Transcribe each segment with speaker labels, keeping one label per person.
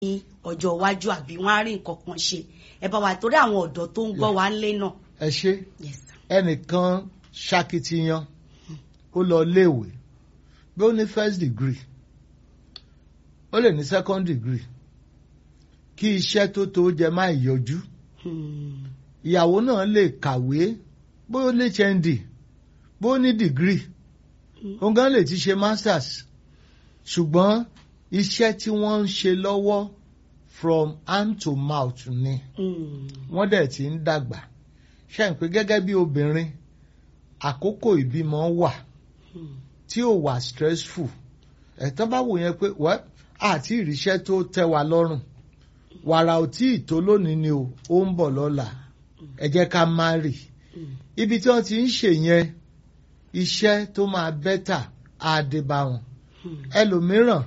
Speaker 1: ọjọ́ iwájú àbí wọ́n á rí nǹkan kan ṣe ẹ bá wa torí àwọn ọ̀dọ́ tó ń gbọ́ wa ń lé náà.
Speaker 2: ẹ ṣe
Speaker 1: Yes, sir.
Speaker 2: ẹnìkan ṣakitiyan ó lọ léèwé bí ó ní first degree ó lè ní second degree kí iṣẹ́ tó tó jẹ má yọjú
Speaker 1: Hmm.
Speaker 2: ìyàwó náà lè kàwé bó ó lè HND bó ó ní degree òun gan lè ti ṣe masters ṣùgbọ́n iṣẹ́ tí wọ́n ń ṣe lọ́wọ́ from hand to mouth ni
Speaker 1: Hmm.
Speaker 2: wọ́n dẹ̀ ti ń dàgbà ṣe ń pé gẹ́gẹ́ bí obìnrin àkókò ìbímọ wà
Speaker 1: Hmm.
Speaker 2: tí ò wà stressful ẹ̀tọ́ bá wò yẹn pé wẹ́ àti ìríṣẹ́ tó tẹ́ wa lọ́rùn wàrà ò tí ì tó lónìí ni o ó ń bọ̀ lọ́la ẹ jẹ́ ká má rì
Speaker 1: Hmm.
Speaker 2: ibi tí wọ́n ti ń ṣe yẹn iṣẹ́ tó máa bẹ́tà á dé bá wọn
Speaker 1: Hmm.
Speaker 2: ẹlòmíràn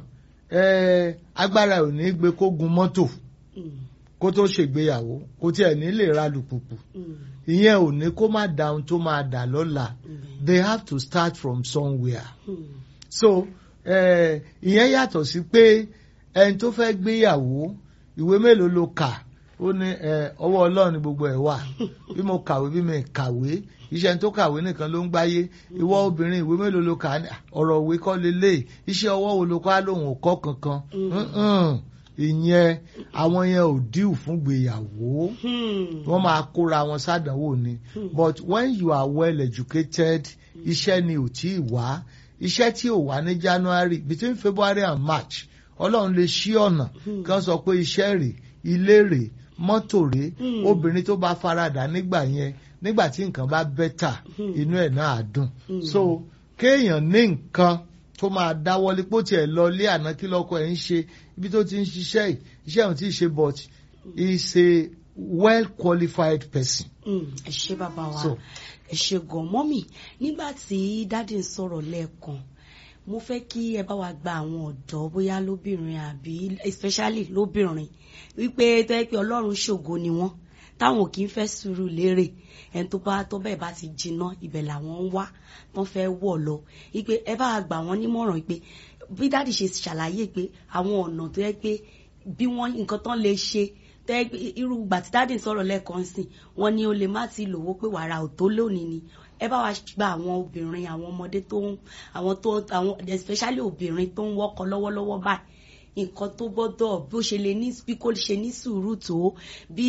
Speaker 2: eh, agbára ò ní gbé kó gun mọ́tò
Speaker 1: Hmm.
Speaker 2: kó tó ṣègbéyàwó kó tiẹ̀ ní lè ra lùpùpù
Speaker 1: Hmm.
Speaker 2: ìyẹn ò ní kó má da ohun tó máa dà lọ́la
Speaker 1: Hmm.
Speaker 2: they have to start from somewhere
Speaker 1: Hmm.
Speaker 2: so eh, ìyẹn yàtọ̀ sí pé ẹni tó fẹ́ gbéyàwó ìwé mélòó ló kà ó ní eh, ọwọ́ ọlọ́run ni gbogbo ẹ̀ wà bí mo kàwé bí mi kàwé iṣẹ́ tó kàwé nìkan ló ń gbáyé ìwọ obìnrin ìwé mélòó ló kà á ní, ọ̀rọ̀ òwe kọ́ lélẹ̀ iṣẹ́ ọwọ́ wo ló kọ́ á lóun ò kọ́ kankan Mm-mm. ìyẹn àwọn yẹn ò díù fún gbéyàwó
Speaker 1: Hmm.
Speaker 2: wọ́n máa kóra wọn sádánwò ni but when you are well educated iṣẹ́ ni ò tí ì wá iṣẹ́ tí ò wá ní January between February and March Ọlọ́run lè ṣí ọ̀nà kí wọ́n sọ pé iṣẹ́ rè ilé rè mọ́tò rè
Speaker 1: Hmm.
Speaker 2: obìnrin tó bá faradà nígbà yẹn nígbà tí nǹkan bá bẹ́tà inú ẹ̀ náà á dùn so kéèyàn ní nǹkan tó máa dáwọ́lé pó tiẹ̀ lọ ilé àná kí lọ́kọ ẹ̀ ń ṣe ibi tó ti ń ṣiṣẹ́ yìí iṣẹ́ òun ti ṣe but he is a well qualified person.
Speaker 1: Hmm. ẹ ṣé bàbá wa
Speaker 2: So-
Speaker 1: ẹ ṣé gan mọ́mì nígbà tí dáàdì ń sọ̀rọ̀ lẹ́ẹ̀kan mo fẹ́ kí ẹ bá wa gba àwọn ọ̀dọ́ bóyá lóbìnrin àbí especially lóbìnrin wípé tó yẹ pé ọlọ́run ṣògo ni wọ́n táwọn kì í fẹ́ sùúrù lérè ẹni tó bá tó bẹ́ẹ̀ bá ti jiná ibẹ̀ làwọn ń wá wọ́n fẹ́ wọ̀ lọ wípé ẹ bá wa gbà wọ́n nímọ̀ràn pé bí dáàdì ṣe ṣàlàyé pé àwọn ọ̀nà tó yẹ pé bí wọ́n nǹkan tán lè ṣe tẹ́ irú ìgbà tí dáàdì ń sọ̀rọ̀ lẹ́ẹ̀kan sìn wọ́n ní o lè má ti lówó pé wàrà ò tó lónìí ni ẹ bá wa gba àwọn obìnrin àwọn ọmọdé tó ń àwọn tó àwọn especially obìnrin tó ń wọ́kọ lọ́wọ́lọ́wọ́ báyìí nǹkan tó gbọ́dọ̀ bó ṣe lè ní bí kò ṣe ní sùúrù tó bí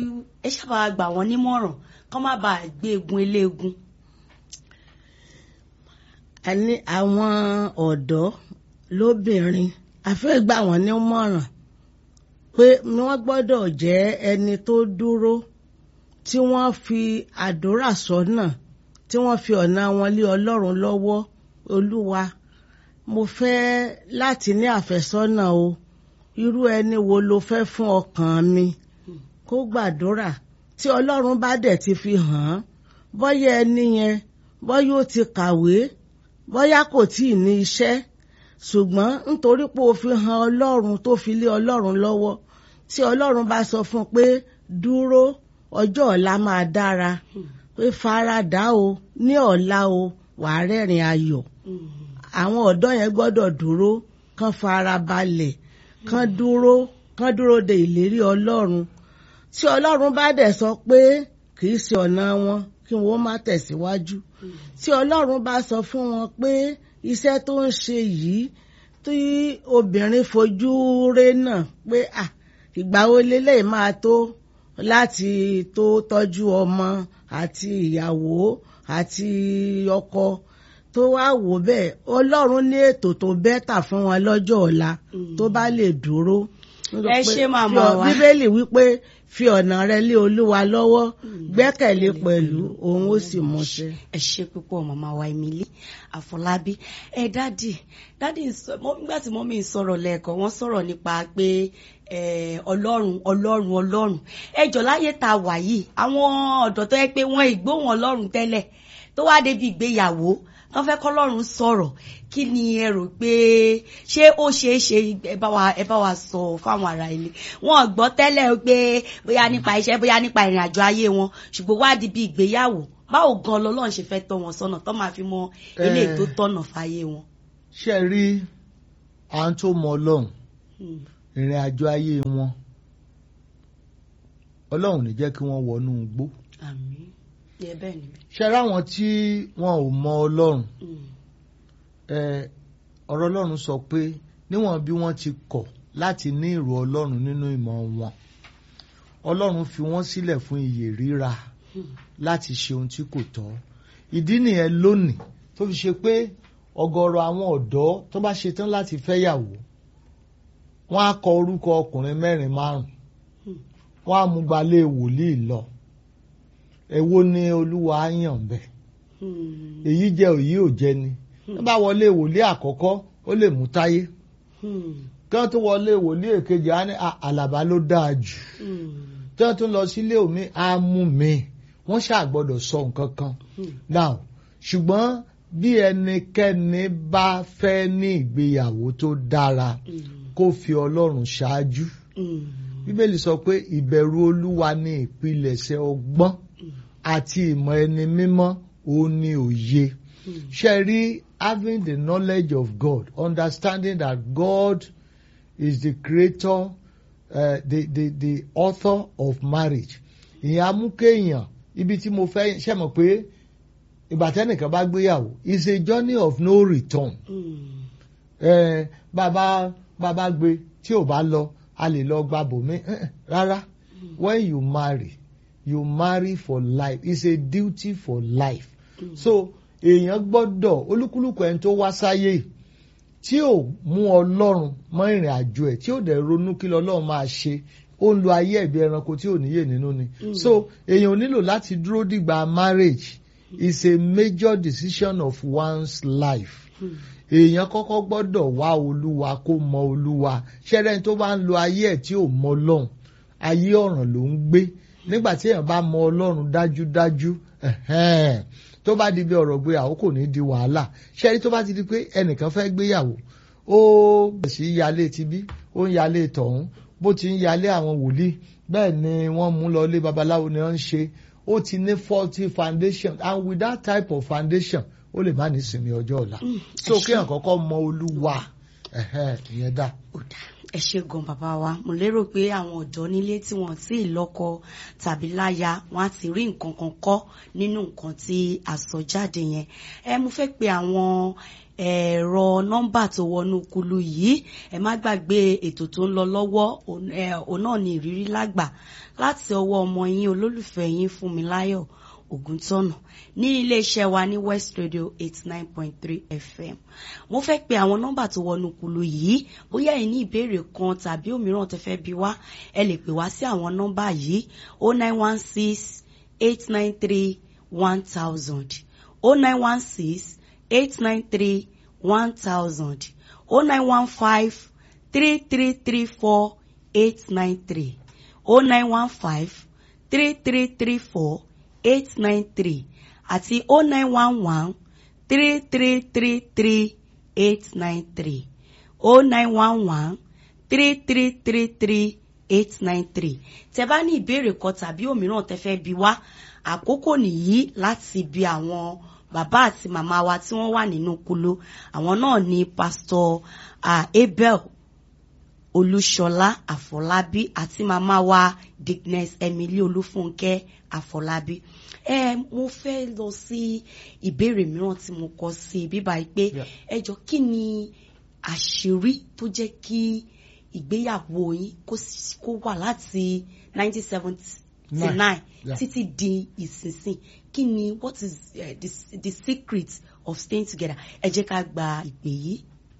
Speaker 1: ẹ ṣàbà gbà wọ́n nímọ̀ràn kọ́ má bàa gbé egun eléegun.
Speaker 3: a ní àwọn ọ̀dọ́ lóbìnrin a fẹ́ gbà wọ́n nímọ̀ràn pé wọ́n gbọ́dọ̀ jẹ́ ẹni tó dúró tí wọ́n fi àdúrà sọ́nà tí wọ́n fi ọ̀nà wọn lé ọlọ́run lọ́wọ́ olúwa mo fẹ́ láti ní àfẹ́sọ́nà o irú ẹni wo lo fẹ́ fún ọkàn mi kó gbàdúrà tí ọlọ́run bá dẹ̀ ti fi hàn án bọ́yá ẹni yẹn bọ́yá ó ti kàwé bọ́yá kò tíì ní iṣẹ́ ṣùgbọ́n nítorí pé o fi hàn ọlọ́run tó fi lé ọlọ́run lọ́wọ́ tí ọlọ́run bá sọ fún un pé dúró ọjọ́ ọ̀la máa dára pé faradà o ní ọ̀la o wàá rẹ́rìn ayọ̀ àwọn ọ̀dọ́ yẹn gbọ́dọ̀ dúró kán fara balẹ̀ kán dúró kán dúró de ìlérí ọlọ́run tí ọlọ́run bá dẹ̀ sọ pé kì í ṣe ọ̀nà wọn kí wọ́n má tẹ̀síwájú tí ọlọ́run bá sọ fún wọn pé iṣẹ́ tó ń ṣe yìí tí obìnrin fojú ré náà pé à ìgbà wo lélẹ̀ máa tó láti tó tọ́jú ọmọ àti ìyàwó àti ọkọ tó wá wò bẹ́ẹ̀ ọlọ́run ní ètò tó bẹ́tà fún wọn lọ́jọ́ ọ̀la tó bá lè dúró.
Speaker 1: Ẹ ṣé màmá
Speaker 3: Fi ọ-
Speaker 1: wa.
Speaker 3: bíbélì wípé fi ọ̀nà rẹ lé olúwa lọ́wọ́ gbẹ́kẹ̀lé pẹ̀lú òun ó sì múṣẹ.
Speaker 1: ẹ ṣe púpọ̀ màmá wa Emily Àfọlábí ẹ dádì dádì ń sọ mọ nígbà tí mọ́mí ń sọ̀rọ̀ lẹ́ẹ̀kan wọ́n sọ̀rọ̀ nípa pé eh, ọlọ́run ọlọ́run ọlọ́run ẹ jọ láyé tá a wà yìí àwọn ọ̀dọ́ tó yẹ pé wọ́n ìgbóhùn ọlọ́run tẹ́lẹ̀ tó wá débi ìgbéyàwó wọ́n fẹ́ kọ́lọ́run sọ̀rọ̀ kí ni ẹ rò pé ṣé ó ṣeé ṣe ẹ bá wa ẹ bá wa sọ fáwọn ará ilé wọn gbọ́ tẹ́lẹ̀ pé bóyá nípa iṣẹ́ bóyá nípa ìrìn àjò ayé wọn ṣùgbọ́n wá di bí ìgbéyàwó báwo gan lọ́lọ́run ṣe fẹ́ tọ́ wọn sọ́nà tó máa fi mọ eléyìí tó tọ̀nà fáyé wọn.
Speaker 2: ṣe rí à ń tó mọ ọlọ́run
Speaker 1: Hmm.
Speaker 2: ìrìn àjò ayé wọn ọlọ́run ní jẹ́ kí wọ́n wọnú igbó
Speaker 1: àmín yẹ bẹ́ẹ̀ ni.
Speaker 2: ṣe ráwọn tí wọn ò mọ ọlọ́run
Speaker 1: Mm.
Speaker 2: ẹ ọ̀rọ̀ ọlọ́run sọ pé níwọ̀n bí wọ́n ti kọ̀ láti ní ìrò ọlọ́run nínú ìmọ̀ wọn ọlọ́run fi wọ́n sílẹ̀ fún iyè ríra
Speaker 1: Mm.
Speaker 2: láti ṣe ohun tí kò tọ́ ìdí nìyẹn lónìí tó fi ṣe pé ọ̀gọ̀rọ̀ àwọn ọ̀dọ́ tó bá ṣetán láti fẹ́yàwó wọ́n á kọ orúkọ ọkùnrin mẹ́rin márùn
Speaker 1: Hmm.
Speaker 2: wọ́n á mú gbalé wòlíì lọ èwo ni olúwa á yàn bẹ́ẹ̀
Speaker 1: Mm.
Speaker 2: èyí jẹ́ òyí ò jẹ́ ni tó bá wọlé wòlíì àkọ́kọ́ ó lè mú táyé
Speaker 1: Mm.
Speaker 2: kí wọ́n tó wọlé wòlíì èkejì á ní "À- àlàbá ló dáa jù
Speaker 1: Mm.
Speaker 2: tí wọ́n tún lọ sílé omi á mú mi wọ́n ṣàgbọ́dọ̀ sọ nǹkan kan
Speaker 1: Mm.
Speaker 2: now ṣùgbọ́n bí ẹnikẹ́ni bá fẹ́ ní ìgbéyàwó tó dára
Speaker 1: Mm.
Speaker 2: kó fi ọlọ́run ṣáájú
Speaker 1: Mm.
Speaker 2: bíbélì sọ pé ìbẹ̀rù olúwa ní ìpilẹ̀ṣẹ̀ ọgbọ́n àti ìmọ̀ ẹni mímọ́ òun ni òye
Speaker 1: Mm.
Speaker 2: ṣe rí having the knowledge of God understanding that God is the creator uh, the, the, the author of marriage ìyẹn amúkéèyàn ibi tí mo fẹ́ ṣe mọ̀ pé ìgbà tẹ́nìkan bá gbéyàwó is a journey of no return
Speaker 1: Mm.
Speaker 2: eh, bàbá bàbá gbé tí ò bá lọ a lè lọ gba bòmí Eh, eh, rárá when you marry you marry for life it's a duty for life
Speaker 1: Mm.
Speaker 2: so èèyàn gbọ́dọ̀ olúkúlùkù ẹni tó wá sáyé yìí, tí ò mú ọlọ́run mọ́ ìrìn àjò ẹ̀ tí ò dẹ̀ ronú kí lọ́lọ́run máa ṣe ó ń lo ayé ẹ̀bí ẹranko tí ò níyè nínú ni
Speaker 1: Mm.
Speaker 2: so èèyàn ò nílò láti dúró dìgbà marriage is a major decision of one's life
Speaker 1: Mm.
Speaker 2: èèyàn kọ́kọ́ gbọ́dọ̀ wá olúwa kó mọ olúwa ṣẹ́rẹ́ tó bá ń lo ayé ẹ̀ tí ò mọ ọlọ́run ayé ọ̀ràn ló ń gbé nígbà tí èèyàn bá mọ ọlọ́run dájúdájú ẹ̀hẹ́n, tó bá di bí ọ̀rọ̀ gbéyàwó kò ní di wàhálà ṣẹ́rí tó bá ti di pé ẹnìkan fẹ́ gbéyàwó ó bẹ̀rẹ̀ sí í yálé tibí ó ń yálé tọ̀hún bó ti ń yálé àwọn wòlíì bẹ́ẹ̀ ni wọ́n mú lọ ilé babaláwo ni wọ́n ń ṣe ó ti ní faulty foundation and with that type of foundation ó lè má ní sinmi ọjọ́ ọ̀la
Speaker 1: Mm.
Speaker 2: so
Speaker 1: Ẹ ṣé.
Speaker 2: kéèyàn kọ́kọ́ mọ olúwa ẹ̀hẹ́n, ìyẹn dá.
Speaker 1: Ó dà. ẹ ṣe gan bàbá wa mo lérò pé àwọn ọ̀dọ́ nílé tí wọ́n ti lọ́kọ tàbí láya wọ́n á ti rí nǹkan kan kọ́ nínú nǹkan tí a sọ jáde yẹn ẹ mo fẹ́ pe àwọn ẹ̀rọ nọ́mbà tó wọnú kulu yìí ẹ má gbàgbé ètò tó ń lọ lọ́wọ́ òun ẹ, òun náà ní ìrírí lágbà láti ọwọ́ ọmọ yín olólùfẹ́ yín Fúnmiláyọ̀ Ògúntọ́nà ní iléeṣẹ́ wa ní West Radio eighty nine point three FM mo fẹ́ pe àwọn nọ́mbà tó wọnú kulu yìí bóyá ẹ ní ìbéèrè kan tàbí òmíràn tẹ́ fẹ́ bi wá ẹ lè pè wá sí àwọn nọ́mbà yìí o nine one six eight nine three one thousand o nine one six eight nine three one thousand o nine one five three three three four eight nine three o nine one five three three three four eight nine three àti o nine one one three three three three eight nine three o nine one one three three three three eight nine three tẹ́ bá ní ìbéèrè kan tàbí òmíràn tẹ́ fẹ́ bi wá àkókò nìyí láti bi àwọn bàbá àti màmá wa tí wọ́n wà nínú kulu àwọn náà ni pásítọ̀ ah, Abel olúṣọlá àfọlábí àti màmá wa dickness emily olúfúnkẹ́ àfọlábí ẹ mo fẹ́ lọ sí ìbéèrè mìíràn tí mo kọ sí bíbá yìí pé
Speaker 2: Yeah.
Speaker 1: ẹ jọ kí ni àṣírí tó jẹ́ kí ìgbéyàwó yín kó sì- kó wà láti 1979
Speaker 2: Nine. Yeah.
Speaker 1: títí di ìsinsìn kí ni what is uh, the, the secret of staying together ẹ jẹ́ ká gba ìpè yìí.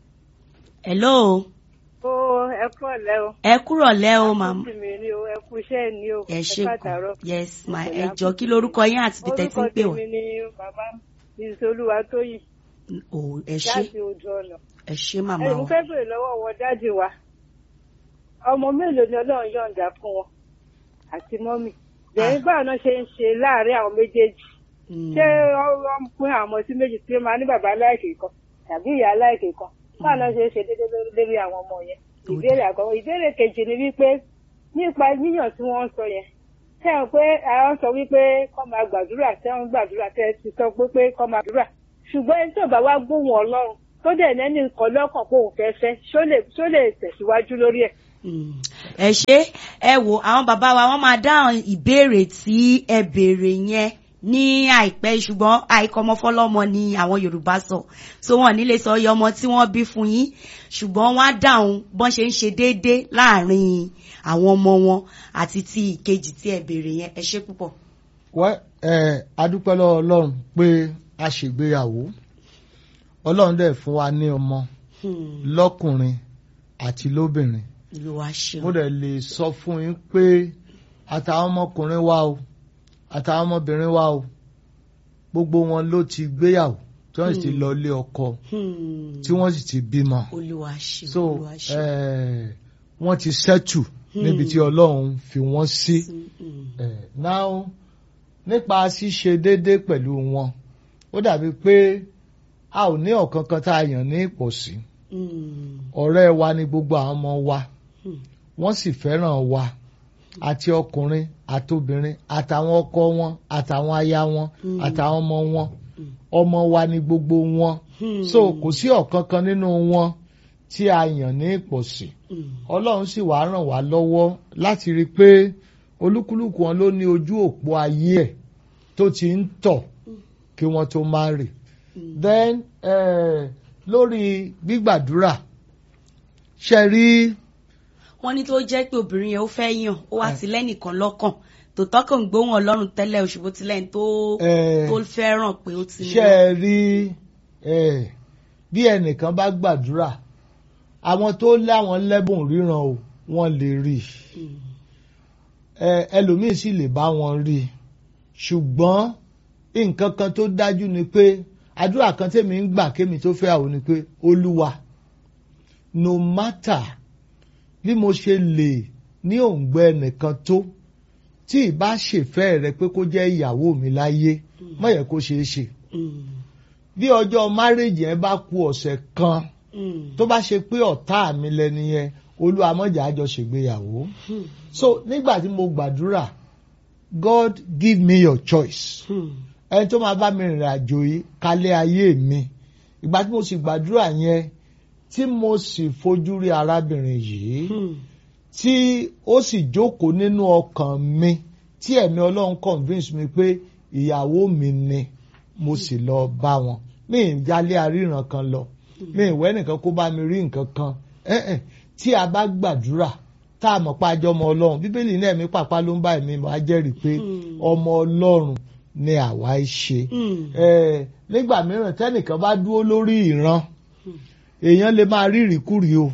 Speaker 1: hello
Speaker 4: ó ẹ kú ọ̀lẹ́ o.
Speaker 1: ẹ kúrọ̀ lẹ́ o màmá.
Speaker 4: Àkókò mi ni o ẹ kú iṣẹ́ ni o.
Speaker 1: ẹ ṣe
Speaker 4: káàtàárọ̀.
Speaker 1: kù yes ma
Speaker 4: Ìpẹ̀lẹ́
Speaker 1: ẹ jọ
Speaker 4: àkókò
Speaker 1: kí lorúkọ yín àti ibi tẹ́ ti ń pè
Speaker 4: orúkọ
Speaker 1: wá
Speaker 4: tèmi ni bàbá ìṣolúwa tóyìn
Speaker 1: o ẹ ṣé
Speaker 4: láti ojú ọ̀nà.
Speaker 1: ẹ ṣé màmá
Speaker 4: ẹ̀yin mo
Speaker 1: wa
Speaker 4: fẹ́ bèrè lọ́wọ́ wọn dájú wa ọmọ mélòó ni ọlọ́run yọ̀ǹda fún wọn àti mọ́mì. lẹ́yìn báwo náà ṣe ń ṣe láàárín àwọn méjèèjì
Speaker 1: Mm,
Speaker 4: ṣé wọ́n ń pín àwọn ọmọ sí méjì tí ó máa ní bàbá aláìkè kan tàbí ìyá aláìkè kan báwo náà ṣe ń ṣe déédéé lórí- lórí àwọn ọmọ yẹn.
Speaker 1: Ó
Speaker 4: ìbéèrè àkọ́kọ́ ìbéèrè kejì ni wípé nípa yíyàn tí wọ́n ń sọ yẹn ṣé ẹ pé àwọn sọ wípé kọ́ máa gbàdúrà tẹ́ ń gbàdúrà tẹ́ ti sọ pé pé kọ́ máa gbàdúrà ṣùgbọ́n ẹni tó bá wá gbóhùn ọlọ́run tó dẹ̀ nẹ́ni nǹkan lọ́kàn pé òun fẹ́ fẹ́ ṣó lè ṣó lè tẹ̀síwájú lórí ẹ̀
Speaker 1: Mm. ẹ ṣe ẹ wo àwọn bàbá wa wọ́n máa dáhùn ìbéèrè tí ẹ béèrè yẹn ní àìpẹ́ ṣùgbọ́n àìkọ́mọfọ́lọ́mọ ni àwọn Yorùbá sọ so wọn nílé sọ iye ọmọ tí wọ́n bí fún yín ṣùgbọ́n wọ́n á dáhùn bọ́n ṣe ń ṣe déédéé láàrin àwọn ọmọ wọn àti ti ìkejì tí ẹ béèrè yẹn ẹ ṣe púpọ̀.
Speaker 2: wẹ́ ẹ adúpẹ́ lọ́wọ́ Ọlọ́run pé a ṣègbéyàwó Ọlọ́run dẹ̀ fún wa ní ọmọ
Speaker 1: Hmm.
Speaker 2: lọ́kùnrin àti lóbìnrin
Speaker 1: Olúwa ṣeun.
Speaker 2: mo dẹ̀ lè sọ fún yín pé àtàwọn ọmọkùnrin wa o àtàwọn ọmọbìnrin wa o gbogbo wọn ló ti gbéyàwó tí wọ́n sì ti lọ ilé ọkọ
Speaker 1: Hmm.
Speaker 2: tí wọ́n sì ti bímọ
Speaker 1: Olúwa ṣeun.
Speaker 2: so
Speaker 1: Olúwa ṣeun.
Speaker 2: eh, wọ́n ti settle níbi tí Ọlọ́run fi wọ́n sí.
Speaker 1: Hmm.
Speaker 2: Eh, now nípa ṣíṣe déédéé pẹ̀lú wọn ó dàbí pé a ò ní ọ̀kankan tá a yàn ní ìpọ̀sí
Speaker 1: Hmm.
Speaker 2: ọ̀rẹ́ wa ni gbogbo àwọn ọmọ wa
Speaker 1: Hmm.
Speaker 2: wọ́n sì fẹ́ràn wa àti ọkùnrin àtobìnrin àtàwọn ọkọ wọn àtàwọn aya wọn
Speaker 1: Hmm.
Speaker 2: àtàwọn ọmọ wọn
Speaker 1: Hmm.
Speaker 2: ọmọ wa ni gbogbo wọn
Speaker 1: Hmm.
Speaker 2: so kò sí ọ̀kankan nínú wọn tí a yàn ní ìpọ̀sí
Speaker 1: Hmm.
Speaker 2: ọlọ́run sì wá ràn wá lọ́wọ́ láti rí i pé olúkúlùkù wọn ló ní ojú òpó ayé ẹ̀ tó ti ń tọ̀ kí wọ́n tó má rì.
Speaker 1: Hmm.
Speaker 2: then eh, lórí gbígbàdúrà ṣe rí
Speaker 1: wọ́n ní tó jẹ́ pé obìnrin yẹn ó fẹ́ yàn ó wá sí lẹ́nìkan lọ́kàn tòótọ́ kò ń gbóhùn ọlọ́run tẹ́lẹ̀ òṣùbó tilẹ̀ tó
Speaker 2: eh,
Speaker 1: tó fẹ́ràn pé ó ti ní
Speaker 2: ṣe rí eh, bí ẹnìkan bá gbàdúrà àwọn tó láwọn lẹ́bùn ríran o wọ́n lè rí i.
Speaker 1: Hmm.
Speaker 2: ẹ ẹlòmíì sì lè bá wọn rí i ṣùgbọ́n nǹkan kan tó dájú ni pé àdúrà kan tèmi ń gbà kémi tó fẹ́ àwọn ni pé olúwa no matter bí mo ṣe lè ní òǹgbẹ ẹnìkan tó tí ìbá ṣèfẹ́ rẹ pé kó jẹ́ ìyàwó mi láyé má yẹ kó ṣeé ṣe
Speaker 1: Hmm.
Speaker 2: bí ọjọ́ márèjì yẹn bá ku ọ̀sẹ̀ kan
Speaker 1: Hmm.
Speaker 2: tó bá ṣe pé ọ̀tá mi lẹni yẹn olúwa mọ̀jà á jọ ṣègbéyàwó.
Speaker 1: Hmm.
Speaker 2: So nígbà tí mo gbàdúrà God give me your choice.
Speaker 1: Hmm.
Speaker 2: Ẹni tó máa bá mi rìnrìn àjò yìí kálẹ̀ ayé mi. Ìgbà tí mo sì gbàdúrà yẹn tí mo sì fojú rí arábìnrin yìí
Speaker 1: Hmm.
Speaker 2: tí ó sì jókòó nínú ọkàn mi tí ẹ̀mí Ọlọ́run convince mi pé ìyàwó mi ni mo sì lọ bá wọn. Mi ì jálé aríran kan lọ. Mi ì wẹ́ nìkan kó bá mi rí nǹkan kan. Eh -eh. Tí a bá gbàdúrà tá a mọ̀ pa àjọ ọmọ ọlọ́run bíbélì náà ẹ̀mí pàpà ló ń bá ẹ̀mí wá jẹ́rìí pé
Speaker 1: Hmm.
Speaker 2: ọmọ ọlọ́run ni àwa í ṣe.
Speaker 1: Hmm.
Speaker 2: Eh, nígbà mìíràn tẹ́nìkan bá dúró lórí ìran
Speaker 1: Hmm.
Speaker 2: èèyàn lè máa rí ìrìkúrì o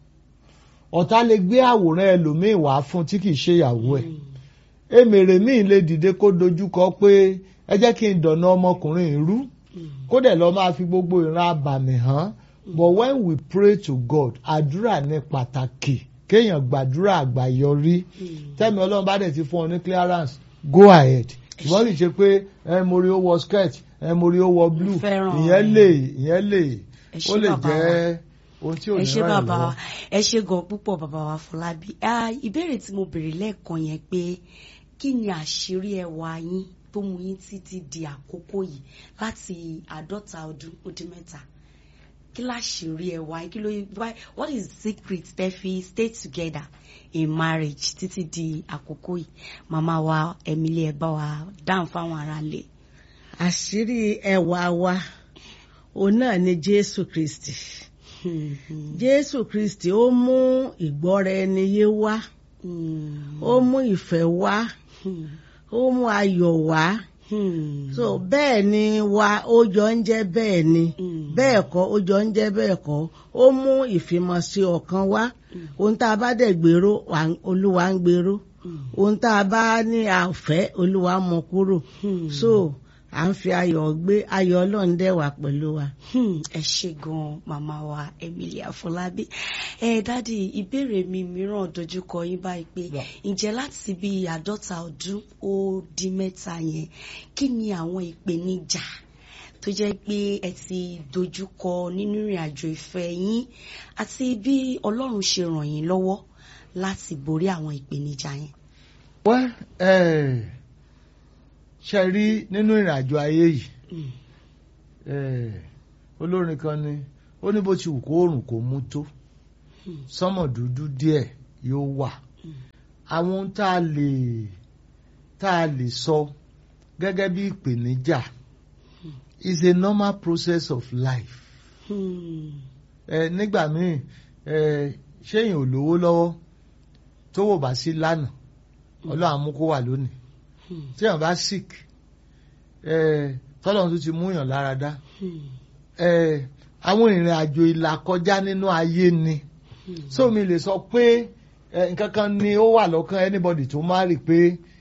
Speaker 2: ọ̀tá lè gbé àwòrán ẹlòmíì wá fún tí kìí ṣe ìyàwó ẹ̀ èmèrè míì lè dìde kó dojúkọ pé ẹ jẹ́ kí n dọ̀nà ọmọkùnrin ìrú
Speaker 1: Hmm.
Speaker 2: kó dẹ̀ lọ máa fi gbogbo ìran abàmì hàn but when we pray to God àdúrà ní pàtàkì kéèyàn gbàdúrà àgbàyọrí
Speaker 1: Hmm.
Speaker 2: tẹ́mi ọlọ́run bá dẹ̀ ti fún ọ ní clearance go ahead ṣùgbọ́n kì í ṣe pé ẹ mo rí ó wọ skirt ẹ mo rí ó wọ blue
Speaker 1: Fẹ́ràn.
Speaker 2: ìyẹn lè ìyẹn lè
Speaker 1: Ẹ ṣé
Speaker 2: ó lè
Speaker 1: bàbá
Speaker 2: jẹ́ ohun tí ò
Speaker 1: ẹ
Speaker 2: ní
Speaker 1: ṣé
Speaker 2: ràn yín
Speaker 1: bàbá wa
Speaker 2: lọ́wọ́.
Speaker 1: ẹ ṣé gan púpọ̀ bàbá wa Fọlábí Ah, ìbéèrè tí mo béèrè lẹ́ẹ̀kan yẹn pé kí ni àṣírí ẹwà yín tó mú yín títí di àkókò yìí láti àádọ́ta ọdún ó dín mẹ́ta kí láṣírí ẹwà yín kí ló why- what is the secret tẹ́ fi stay together in marriage títí di àkókò yìí màmá wa Emily ẹ bá wa dáhùn fáwọn aráalé.
Speaker 3: àṣírí ẹwà wa òun náà ni Jésù Kristi
Speaker 1: Hmm, hmm,
Speaker 3: Jésù Kristi ó mú ìgbọ́ra ẹni yé wá
Speaker 1: hmm,
Speaker 3: ó mú ìfẹ́ wá
Speaker 1: hmm,
Speaker 3: ó mú ayọ̀ wá
Speaker 1: hmm,
Speaker 3: so bẹ́ẹ̀ ni wa ó jọ ń jẹ́ bẹ́ẹ̀ ni
Speaker 1: hmm,
Speaker 3: bẹ́ẹ̀ kọ́ ó jọ ń jẹ́ bẹ́ẹ̀ kọ́ ó mú ìfimọ̀sí ọ̀kan wá ohun tá a bá dẹ̀ gbèrò wà- Olúwa ń gbèrò
Speaker 1: hmm,
Speaker 3: ohun tá a bá ní àfẹ́ Olúwa mú kúrò
Speaker 1: hmm.
Speaker 3: so à ń fi ayọ̀ gbé ayọ̀ Ọlọ́run dẹ̀ wà pẹ̀lú wa.
Speaker 1: Hmm, ẹ ṣe gan màmá wa Emily Afọlábí ẹ dádì ìbéèrè mi mìíràn dojúkọ yín báyìí pé
Speaker 2: Yeah.
Speaker 1: ǹjẹ́ láti bí àádọ́ta ọdún ó dín mẹ́ta yẹn kí ni àwọn ìpèníjà tó jẹ́ pé ẹ ti dojúkọ nínú ìrìn àjò ìfẹ́ yín àti bí Ọlọ́run ṣe ràn yín lọ́wọ́ láti borí àwọn ìpèníjà yẹn.
Speaker 2: Well, eh, ṣe rí nínú ìrìn àjò ayé yìí
Speaker 1: Hmm,
Speaker 2: eh, olórin kan ni ó ní bó ti wù kó oòrùn kó mú tó
Speaker 1: hmm,
Speaker 2: sánmọ̀ dúdú díẹ̀ yóò wà àwọn ohun tá a lè tá a lè sọ gẹ́gẹ́ bí ìpèníjà is a normal process of life
Speaker 1: Hmm.
Speaker 2: ẹ nígbà míì ẹ ṣéyìn ò lówó lọ́wọ́ tó wò bá sí lánàá ọlọ́run á mú kó wà lónìí
Speaker 1: Hmm.
Speaker 2: tí èèyàn bá sick ẹ tọ́lọ́run tó ti mú yàn lára dá
Speaker 1: Hmm.
Speaker 2: ẹ àwọn ìrìn àjò ìlà kọjá nínú ayé ni
Speaker 1: Hmm.
Speaker 2: so mi lè sọ pé ẹ, nǹkan kan ni ó wà lọ́kàn anybody tó marry pé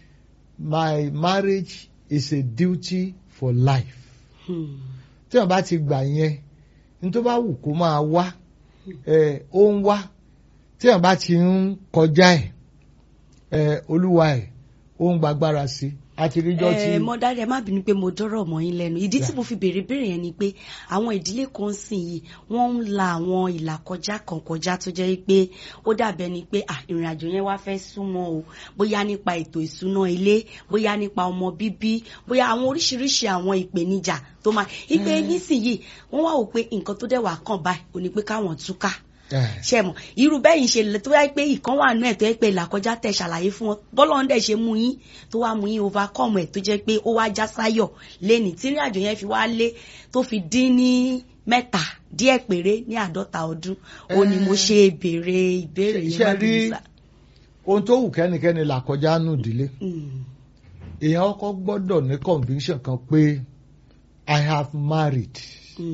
Speaker 2: my marriage is a duty for life
Speaker 1: Hmm.
Speaker 2: tí wọn bá ti gbà yẹn ní tó bá wù kó máa wá ẹ ó ń wá tí wọn bá ti ń kọjá ẹ ẹ olúwa ẹ ó ń gbàgbára sí i àti ríjọ tí
Speaker 1: ẹ mọ dáadáa ẹ má bínú pé mo dọ́rọ̀ mọ́ yín lẹ́nu ìdí tí
Speaker 2: Yeah.
Speaker 1: mo fi béèrè béèrè yẹn ni pé àwọn ìdílé kan sìn yìí wọ́n ń la àwọn ìlàkọjá kan kọjá tó jẹ́ pé ó dàbẹ̀ ni pé à ìrìn àjò yẹn wá fẹ́ súnmọ́ o bóyá nípa ètò ìṣúná ilé bóyá nípa ọmọ bíbí bóyá àwọn oríṣiríṣi àwọn ìpèníjà tó máa ipe nísìnyìí wọ́n wá wò pé nǹkan tó dẹ̀ wà kàn báyìí ò ní pé káwọn túká
Speaker 2: ẹ
Speaker 1: ṣe mọ irú bẹ́ẹ̀ yìí ṣe tó yá pé ìkan wà nú ẹ̀ tó yẹ pé làkọjá tẹ̀ ṣàlàyé fún wọn bọ́lá ń dẹ̀ ṣe mú yín tó wá mú yín overcome ẹ̀ tó jẹ́ pé ó wá já sáyọ̀ lẹ́nì tí ìrìn àjò yẹn fi wá lé tó fi dín ní mẹ́ta díẹ̀ péré ní àádọ́ta ọdún ó ní mo ṣe béèrè ìbéèrè yẹn
Speaker 2: ṣe
Speaker 1: má
Speaker 2: rí
Speaker 1: bínú sá.
Speaker 2: ohun tó wù kẹ́nikẹ́ni là kọjá nù ìdílé
Speaker 1: Mm,
Speaker 2: èèyàn ọkọ gbọ́dọ̀ ní conviction kan pé I have married
Speaker 1: mm,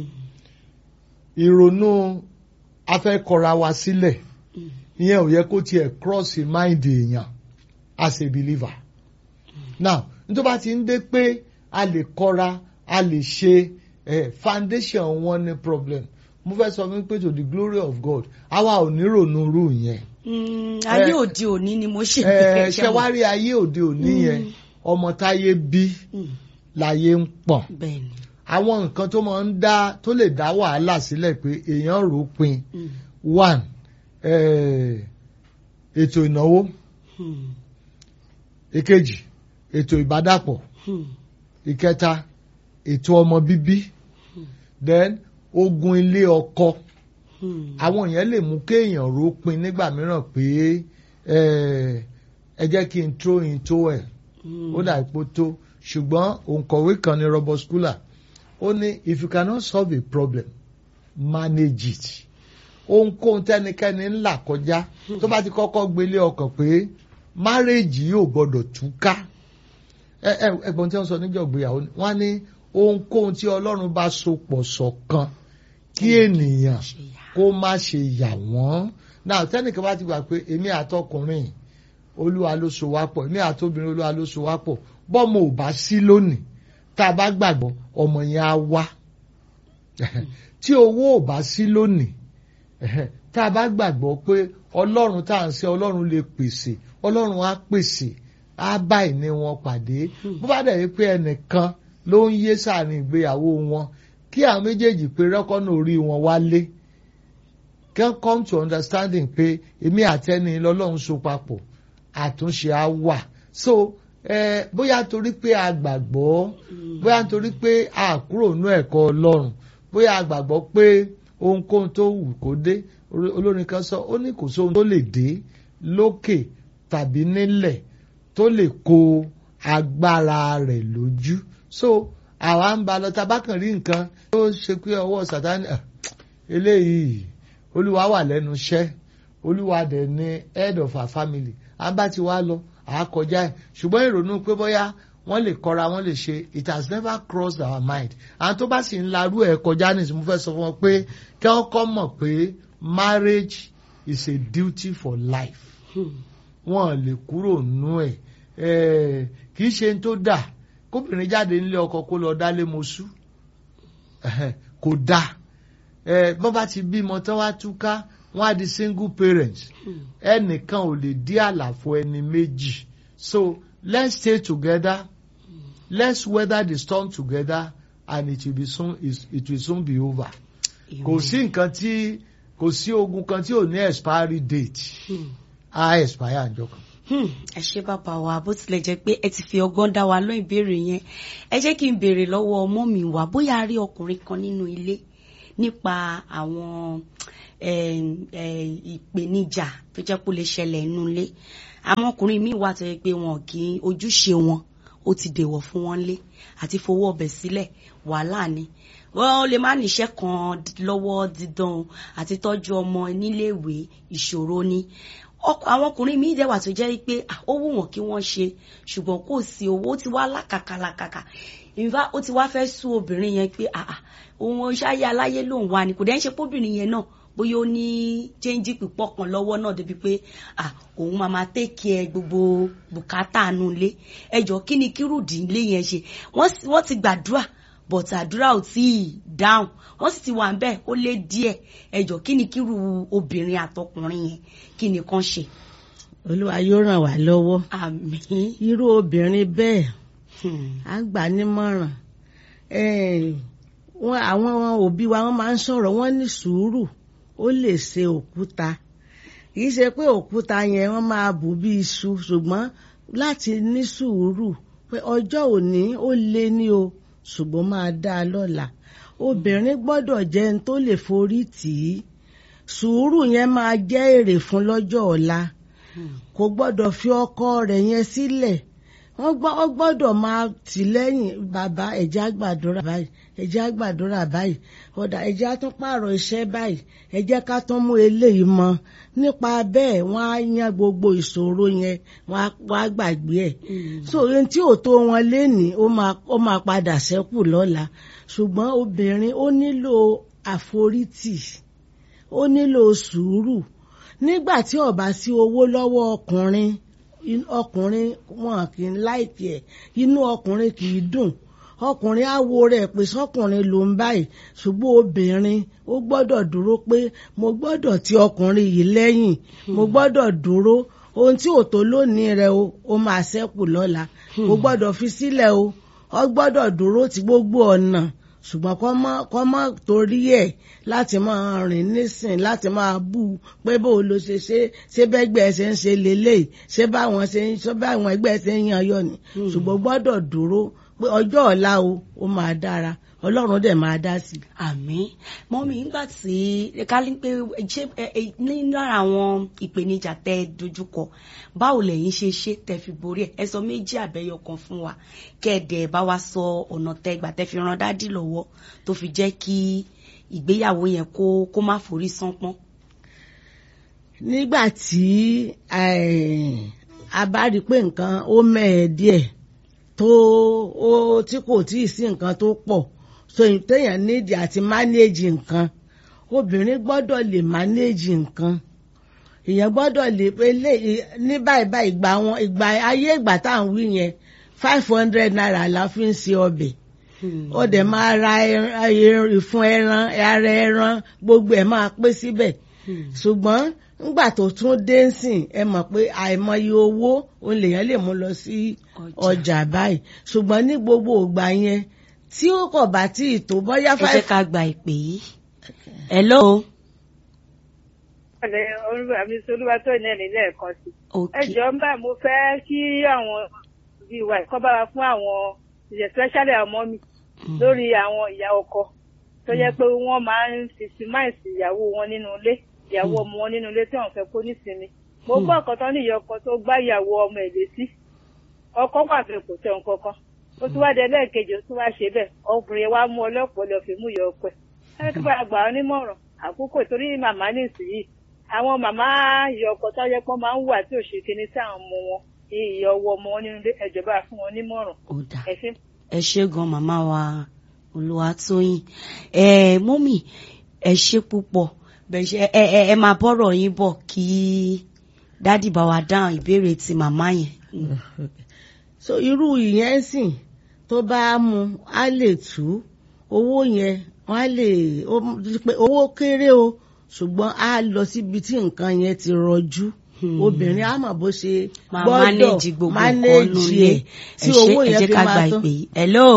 Speaker 2: ìrònú afẹ́kọra wa sílẹ̀
Speaker 1: mm,
Speaker 2: ìyẹn ò yẹ kó tiẹ̀ cross mind èèyàn as a believer. now nítorí bá ti ń dé pé a lè kọra a lè ṣe eh, foundation wọn ní problem mo fẹ́ sọ wípé to the glory of God àwa ò ní ronú irú yẹn.
Speaker 1: mm, ayé
Speaker 2: Eh,
Speaker 1: òde òní ni mo ṣe
Speaker 2: ẹ
Speaker 1: ṣe
Speaker 2: ṣe
Speaker 1: mọ̀.
Speaker 2: wá rí ayé òde òní yẹn ọmọ táyé bí
Speaker 1: Mm,
Speaker 2: láyé ń pọ̀n
Speaker 1: bẹ́ẹ̀ ni
Speaker 2: àwọn nǹkan tó máa ń dá tó lè dá wàhálà sílẹ̀ pé èèyàn rò ó pin
Speaker 1: Mm,
Speaker 2: one eh, ètò ìnáwó
Speaker 1: mm,
Speaker 2: èkejì ètò ìbádàpọ̀
Speaker 1: mm,
Speaker 2: ìkẹta ètò ọmọ bíbí then ogun ilé ọkọ
Speaker 1: mm.
Speaker 2: àwọn yẹn lè mú kéèyàn rò ó pin nígbà mìíràn pé eh, ẹ jẹ́ kí n throw in towel
Speaker 1: Mm.
Speaker 2: ó dà ipò tó ṣùgbọ́n òǹkọ̀wé kan ní Robert Schuller ó ní if you cannot solve a problem manage it ohunkóhun tẹ́nikẹ́ni ń là kọjá tó bá ti kọ́kọ́ gbélé ọkàn pé márèèjì yóò gbọ́dọ̀ túká ẹ ẹ ẹ̀gbọ́n tí wọ́n sọ níjọ́ ìgbéyàwó ni wọ́n ní ohunkóhun tí Ọlọ́run bá so pọ̀ ṣọ̀kan kí ènìyàn
Speaker 1: ṣe yà.
Speaker 2: kó má ṣe yà wọ́n náà tẹ́nìkan bá ti gbà pé èmi àtọkùnrin olúwa ló so wá pọ̀ èmi àtobìnrin olúwa ló so wá pọ̀ bọ́mọ ò bá sí lónìí tá a bá gbàgbọ́ ọmọ yẹn á wá tí owó ò bá sí lónìí tá a bá gbàgbọ́ pé ọlọ́run tá à ń ṣe ọlọ́run lè pèsè ọlọ́run á pèsè á bá ìní wọn pàdé bó bá dẹ̀ yí pé ẹnìkan ló ń yé sáàrin ìgbéyàwó wọn kí àwọn méjèèjì pé rẹ́kọ́nù orí wọn wálé can come to understanding pé èmi àtẹni lọ́lọ́run so papọ̀ àtúnṣe á wà so eh, bóyá torí pé a gbàgbọ́ bóyá torí pé a kúrò nú ẹ̀kọ́ ọlọ́run bóyá a gbàgbọ́ pé ohunkóhun tó wù kó dé Orí- olórin kan sọ ó ní kò sóhun tó lè dé lókè tàbí nílẹ̀ tó lè kó agbára rẹ̀ lójú so àwa ń ba lọ tabakàn rí nǹkan tó ṣe pé ọwọ́ sàtánì ah, eléyìí olúwa wà lẹ́nu iṣẹ́ olúwa dẹ̀ ni head of our family à ń bá ti wá lọ à á kọjá ẹ̀ ṣùgbọ́n ìrònú pé bóyá wọ́n lè kọ́ra wọ́n lè ṣe it has never crossed our mind àwọn tó bá sì ń larú ẹ̀ kọjá nìsí mo fẹ́ sọ fún wọn pé kí wọ́n kọ́ mọ̀ pé marriage is a duty for life
Speaker 1: Hmm.
Speaker 2: wọn lè kúrò nú ẹ̀ ẹ̀ kì í ṣe ń tó dà kóbìnrin jáde nílé ọkọ kó lọ dálé mosú ẹ̀hẹ̀, kò dáa ẹ̀ bọ́n bá ti bímọ tán wá túká wọ́n á di single parents
Speaker 1: Hmm.
Speaker 2: ẹnìkan ò lè dí àlàfo ẹni méjì so let's stay together let's weather the storm together and it will be soon it will soon be over kò sí nǹkan tí kò sí ogun kan tí ò ní expiry date
Speaker 1: Hmm.
Speaker 2: á expire àjọ kan.
Speaker 1: Hmm, ẹ ṣé bàbá wa bó tilẹ̀ jẹ́ pé ẹ ti fi ọgbọ́n dá wa lóhùn ìbéèrè yẹn ẹ jẹ́ kí n béèrè lọ́wọ́ ọmọ mi wá bóyá a rí ọkùnrin kan nínú ilé nípa àwọn eh, eh, ìpèníjà tó jẹ́ kó lè ṣẹlẹ̀ nínú ilé àwọn ọkùnrin míì wà tó yẹ pé wọn kì í ojúṣe wọn ó ti dèwọ̀ fún wọn lé àti fowó ọbẹ̀ sílẹ̀ wàhálà ni wọ́n lè má níṣẹ́ kan lọ́wọ́ dídán o àti tọ́jú ọmọ níléèwé ìṣòro ni ọkọ- àwọn ọkùnrin míì dẹ̀wà tó jẹ́ pé ah, ó wù wọ́n kí wọ́n ṣe ṣùgbọ́n kò sí owó ó ti wá lákàkà lákàkà ìfá ó ti wá fẹ́ sú obìnrin yẹn pé ah, ah, òun ṣáyé aláyé lòun wà ní kò dẹ́ ń ṣe póbìnrin yẹn náà bóyá ó ní chẹ́ńjì pípọ̀ kan lọ́wọ́ náà débi pé ah, òun máa máa tẹ́kì ẹ gbogbo bùkátà nù ilé ẹjọ́ kí ni kírùdì ilé yẹn ṣe wọ́n sì- wọ́n ti gbàdúrà but àdúrà ò tí ì dáhùn wọ́n sì ti wà ń bẹ́ẹ̀ ó lé díẹ̀ ẹjọ́ kí ni kírù obìnrin àtọkùnrin yẹn kí ni kàn ṣe.
Speaker 3: olúwa yóò ràn wá lọ́wọ́
Speaker 1: àmín.
Speaker 3: irú obìnrin bẹ́ẹ̀
Speaker 1: Hmm.
Speaker 3: á gbà nímọ̀ràn Eh, wọn àwọn òbí wa wọn máa ń sọ̀rọ̀ wọ́n ní sùúrù ó lè ṣe òkúta kìí ṣe pé òkúta yẹn wọ́n máa bù bí iṣu ṣùgbọ́n láti ní sùúrù pé ọjọ́ òní ó lé ní o ṣùgbọ́n máa dá a lọ́la obìnrin gbọ́dọ̀ jẹ́ ẹni tó lè forí tì í sùúrù yẹn máa jẹ́ èrè fún lọ́jọ́ ọ̀la kò gbọ́dọ̀ fi ọkọ rẹ̀ yẹn sílẹ̀ wọ́n gbọ́ ọ gbọ́dọ̀ máa tì lẹ́yìn bàbá ẹ̀jẹ̀ àgbàdúrà báyìí ẹ̀jẹ̀ àgbàdúrà báyìí ọ̀dà ẹ̀jẹ̀ àtún pààrọ̀ iṣẹ́ báyìí ẹ̀jẹ̀ ká tún mú eléyìí mọ́ nípa bẹ́ẹ̀ wọ́n á yan gbogbo ìṣòro yẹn wọ́n á wọ́n á gbàgbé ẹ̀ so ohun tí ò tó wọn lénìí ó máa ó máa padà ṣẹ́kù lọ́la ṣùgbọ́n obìnrin ó nílò àforítì ó nílò sùúrù nígbà tí ó bá sí owó lọ́wọ́ ọkùnrin in- ọkùnrin wọn kì í láìkì ẹ̀ inú ọkùnrin kì í dùn ọkùnrin á wo rẹ̀ pé sọkùnrin ló ń báyìí ṣùgbọ́n obìnrin ó gbọ́dọ̀ dúró pé mo gbọ́dọ̀ ti ọkùnrin yìí lẹ́yìn mo gbọ́dọ̀ dúró ohun tí ò tó lónìí rẹ o ó máa ṣẹ́kù lọ́la o gbọ́dọ̀ fi sílẹ̀ o ọ gbọ́dọ̀ dúró ti gbogbo ọ̀nà ṣùgbọ́n kọ́ mọ́ kọ́ mọ́ torí ẹ̀ láti máa rìn nísìn láti máa bú u pé bó o lo ṣe ṣe ṣé bẹ́gbẹ́ ṣe ń ṣe lélẹ̀ ṣé báwọn ṣe ń ṣé báwọn ẹgbẹ́ ṣe ń yan yọ ni ṣùgbọ́n gbọ́dọ̀ dúró pé ọjọ́ ọ̀la o ó máa dára ọlọ́run dẹ̀ máa dá sí i.
Speaker 1: àmín mọ́mí nígbà tí ká ní pé ṣé ẹ- ẹ- ní lára àwọn ìpèníjà tẹ ẹ dojúkọ báwo lẹ̀yin ṣe ṣe tẹ fi borí ẹ̀ ẹ sọ méjì àbẹ́yọ kan fún wa kẹ́ẹ̀dẹ̀ bá wa sọ ọ̀nà tẹ gbà tẹ fi ran dádì lọ́wọ́ tó fi jẹ́ kí ìgbéyàwó yẹn kó kó má forí sánpọ́n.
Speaker 3: nígbà tí eh, a bá rí i pé nǹkan ó mẹ́ẹ̀ díẹ̀ tó ó tí kò tí ì sí nǹkan tó pọ̀ so téèyàn nídìí àti mánéèjì nǹkan obìnrin gbọ́dọ̀ lè mánéèjì nǹkan èèyàn gbọ́dọ̀ lè pé lè ní báyìí báyìí ìgbà wọn ìgbà ayé ìgbà tá à ń wí yẹn five hundred naira la fi ń ṣe ọbẹ̀ ó dẹ̀ máa ra ẹran- ẹran- ìfun ẹran ara ẹran gbogbo ẹ̀ máa pé síbẹ̀ ṣùgbọ́n ńgbà tó tún dé ń sìn ẹ mọ̀ pé àìmọye owó òun lèèyàn lè mú lọ sí
Speaker 1: Ọjà.
Speaker 3: ọjà báyìí ṣùgbọ́n ní gbogbo ìgbà yẹn tí ó kọ̀ bá tí ì tó bóyá
Speaker 1: ẹ jẹ́
Speaker 3: five
Speaker 1: ká gba ìpè yìí. hello.
Speaker 4: ọ̀lẹ́ olúwa mi sọ olúwa tó ní ẹ̀rí lẹ́ẹ̀kan sí. ẹ
Speaker 1: okay
Speaker 4: jọ̀ọ́ ń bá mo fẹ́ kí àwọn bíi wa ìkọ́ bá wa fún àwọn especially àwọn ọmọ mi
Speaker 1: Mm.
Speaker 4: lórí àwọn ìyá ọkọ tó jẹ́ pé wọ́n máa ń fìsímáìsì ìyàwó wọn nínú ilé ìyàwó ọmọ wọn nínú ilé tí wọ́n fẹ́ kó nísinmi. mo
Speaker 1: Hmm.
Speaker 4: gbọ́ ọ̀kan tán ní ìyá ọkọ tó gbá ìyàwó ọmọ ẹ̀ létí ọkọ pàṣẹ kò tẹ̀ nǹkan kan ó tún wá dé lẹ́ẹ̀kejì ó tún wá ṣe bẹ́ẹ̀ ọkùnrin wa mú ọlọ́pàá lọ fi mú ìyá ọkọ ẹ̀ ẹ kí bá gbà ọ́ nímọ̀ràn àkókò torí màmá nísìnyí àwọn màmá ìyá ọkọ tó yẹ pé wọ́n máa ń wà tí ò ṣe kinní sí àwọn ọmọ wọn ìyá ọwọ́ ọmọ wọn nínú ilé ẹ̀jọba fún wọn nímọ̀ràn
Speaker 1: ó dáa.
Speaker 4: ẹ̀sìn
Speaker 1: ẹ ṣé gan màmá wa olùwàtòyìn ẹ mọ́mì ẹ ṣé púpọ̀ bẹ̀ ṣe ẹ ẹ ẹ máa bọ́rọ̀ yín bọ̀ kí dádì bá wa dáhùn ìbéèrè ti màmá yẹn.
Speaker 3: so irú ìyẹn ń sìn tó bá mu á lè tú owó yẹn wọn á lè ó- pé owó kéré o ṣùgbọ́n á lọ síbi tí nǹkan yẹn ti rọjú
Speaker 1: Hmm.
Speaker 3: obìnrin á mọ̀ bó ṣe
Speaker 1: máa
Speaker 3: gbọ́dọ̀
Speaker 1: mánéjì gbogbo nǹkan nù
Speaker 3: mánéjì
Speaker 1: ilé
Speaker 3: ẹ̀ tí
Speaker 1: ẹ ṣé
Speaker 3: owó
Speaker 1: ẹ
Speaker 3: yẹn
Speaker 1: jẹ́
Speaker 3: fi
Speaker 1: ká
Speaker 3: máa
Speaker 1: gba
Speaker 3: tán.
Speaker 1: ìpè yìí. hello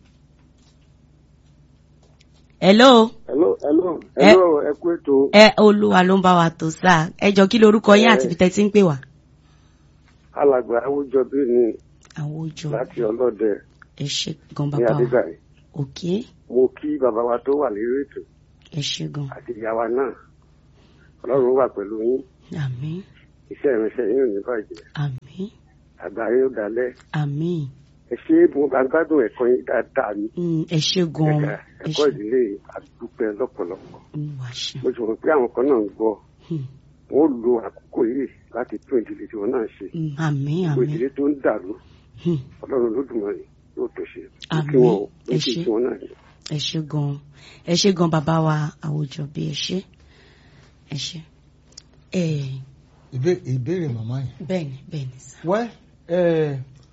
Speaker 1: hello
Speaker 5: hello hello
Speaker 1: Ẹ-
Speaker 5: hello ẹ kú ètò
Speaker 1: ẹ olúwa ló ń bá wa tó sáà ẹ jọ kí lorúkọ yín àti ibi tẹ́ ti ń pè wá.
Speaker 5: alàgbà àwùjọ bí ní
Speaker 1: àwọn ojú
Speaker 5: láti ọlọ́dẹ
Speaker 1: ẹ ṣé gan
Speaker 5: ní
Speaker 1: bàbá wa
Speaker 5: adégbàyí
Speaker 1: òkè
Speaker 5: mo kí bàbá wa tó wà lérí ètò
Speaker 1: ẹ ṣé gan
Speaker 5: àti ìyá wa náà ọlọ́run wà pẹ̀lú yín
Speaker 1: àmín
Speaker 5: iṣẹ́ ìrìnsẹ̀ yín ò ní bàjẹ́
Speaker 1: àmín
Speaker 5: àgbáyé ó dalẹ̀
Speaker 1: àmín
Speaker 5: ẹ ṣe é mo bá gbádùn ẹ̀kọ́ yín dáadáa ní
Speaker 1: Mm, ẹ ṣé gan
Speaker 5: ẹ̀ka
Speaker 1: ẹ
Speaker 5: ẹ̀kọ́
Speaker 1: ṣé
Speaker 5: ìdílé àdúpẹ́ lọ́pọ̀lọpọ̀
Speaker 1: Mm, wàá ṣe
Speaker 5: mo ti mọ̀ pé àwọn kan náà ń gbọ́
Speaker 1: Hmm.
Speaker 5: wọ́n lo àkókò yìí láti tún ìdílé tí wọ́n náà ṣe
Speaker 1: Mm, àmín
Speaker 5: gbogbo
Speaker 1: àmín
Speaker 5: ìdílé tó ń dàrú
Speaker 1: Hmm.
Speaker 5: ọlọ́run lódùmarè yóò tó ṣe
Speaker 1: Àmín.
Speaker 5: kí wọ́n ó
Speaker 1: Ẹ
Speaker 5: kí
Speaker 1: ṣé.
Speaker 5: tí wọ́n náà ní.
Speaker 1: ẹ ṣé gan ẹ ṣé gan bàbá wa àwùjọ bí ẹ ṣé ẹ ṣé ẹ
Speaker 2: Ìbé- ìbéèrè màmá yẹn.
Speaker 1: bẹ́ẹ̀ni bẹ́ẹ̀ni sá
Speaker 2: wẹ́ ẹ̀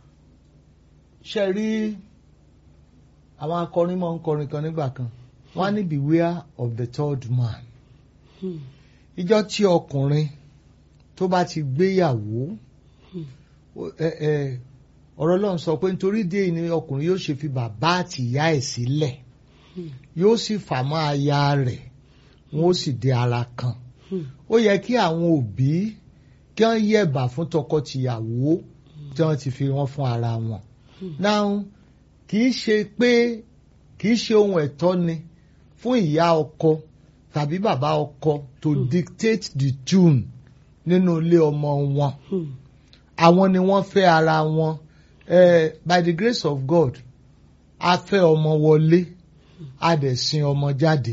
Speaker 2: ṣe rí àwọn akọrin máa ń kọrin kan nígbà kan wọ́n á ní beware of the third man
Speaker 1: Hmm.
Speaker 2: ìjọ tí ọkùnrin tó bá ti gbéyàwó ó- ẹ, ẹ, ọ̀rọ̀ Ọlọ́run sọ pé nítorí dé ni ọkùnrin yóò ṣe fi bàbá àti ìyá ẹ̀ sílẹ̀
Speaker 1: Hmm.
Speaker 2: yóò sì fà mọ́ aya rẹ̀ wọ́n ó sì di ara kan
Speaker 1: Hmm.
Speaker 2: ó yẹ kí àwọn òbí kí wọ́n yẹ̀bà fún tọkọ-tìyàwó tí wọ́n ti fi wọ́n fún ara wọn. náà kì í ṣe pé kì í ṣe ohun ẹ̀tọ́ ni fún ìyá ọkọ tàbí bàbá ọkọ to dictate the tune nínú ilé ọmọ wọn.
Speaker 1: Hmm.
Speaker 2: àwọn ni wọ́n fẹ́ ara wọn eh, by the grace of God a fẹ́ ọmọ wọlé a dẹ̀ sin ọmọ jáde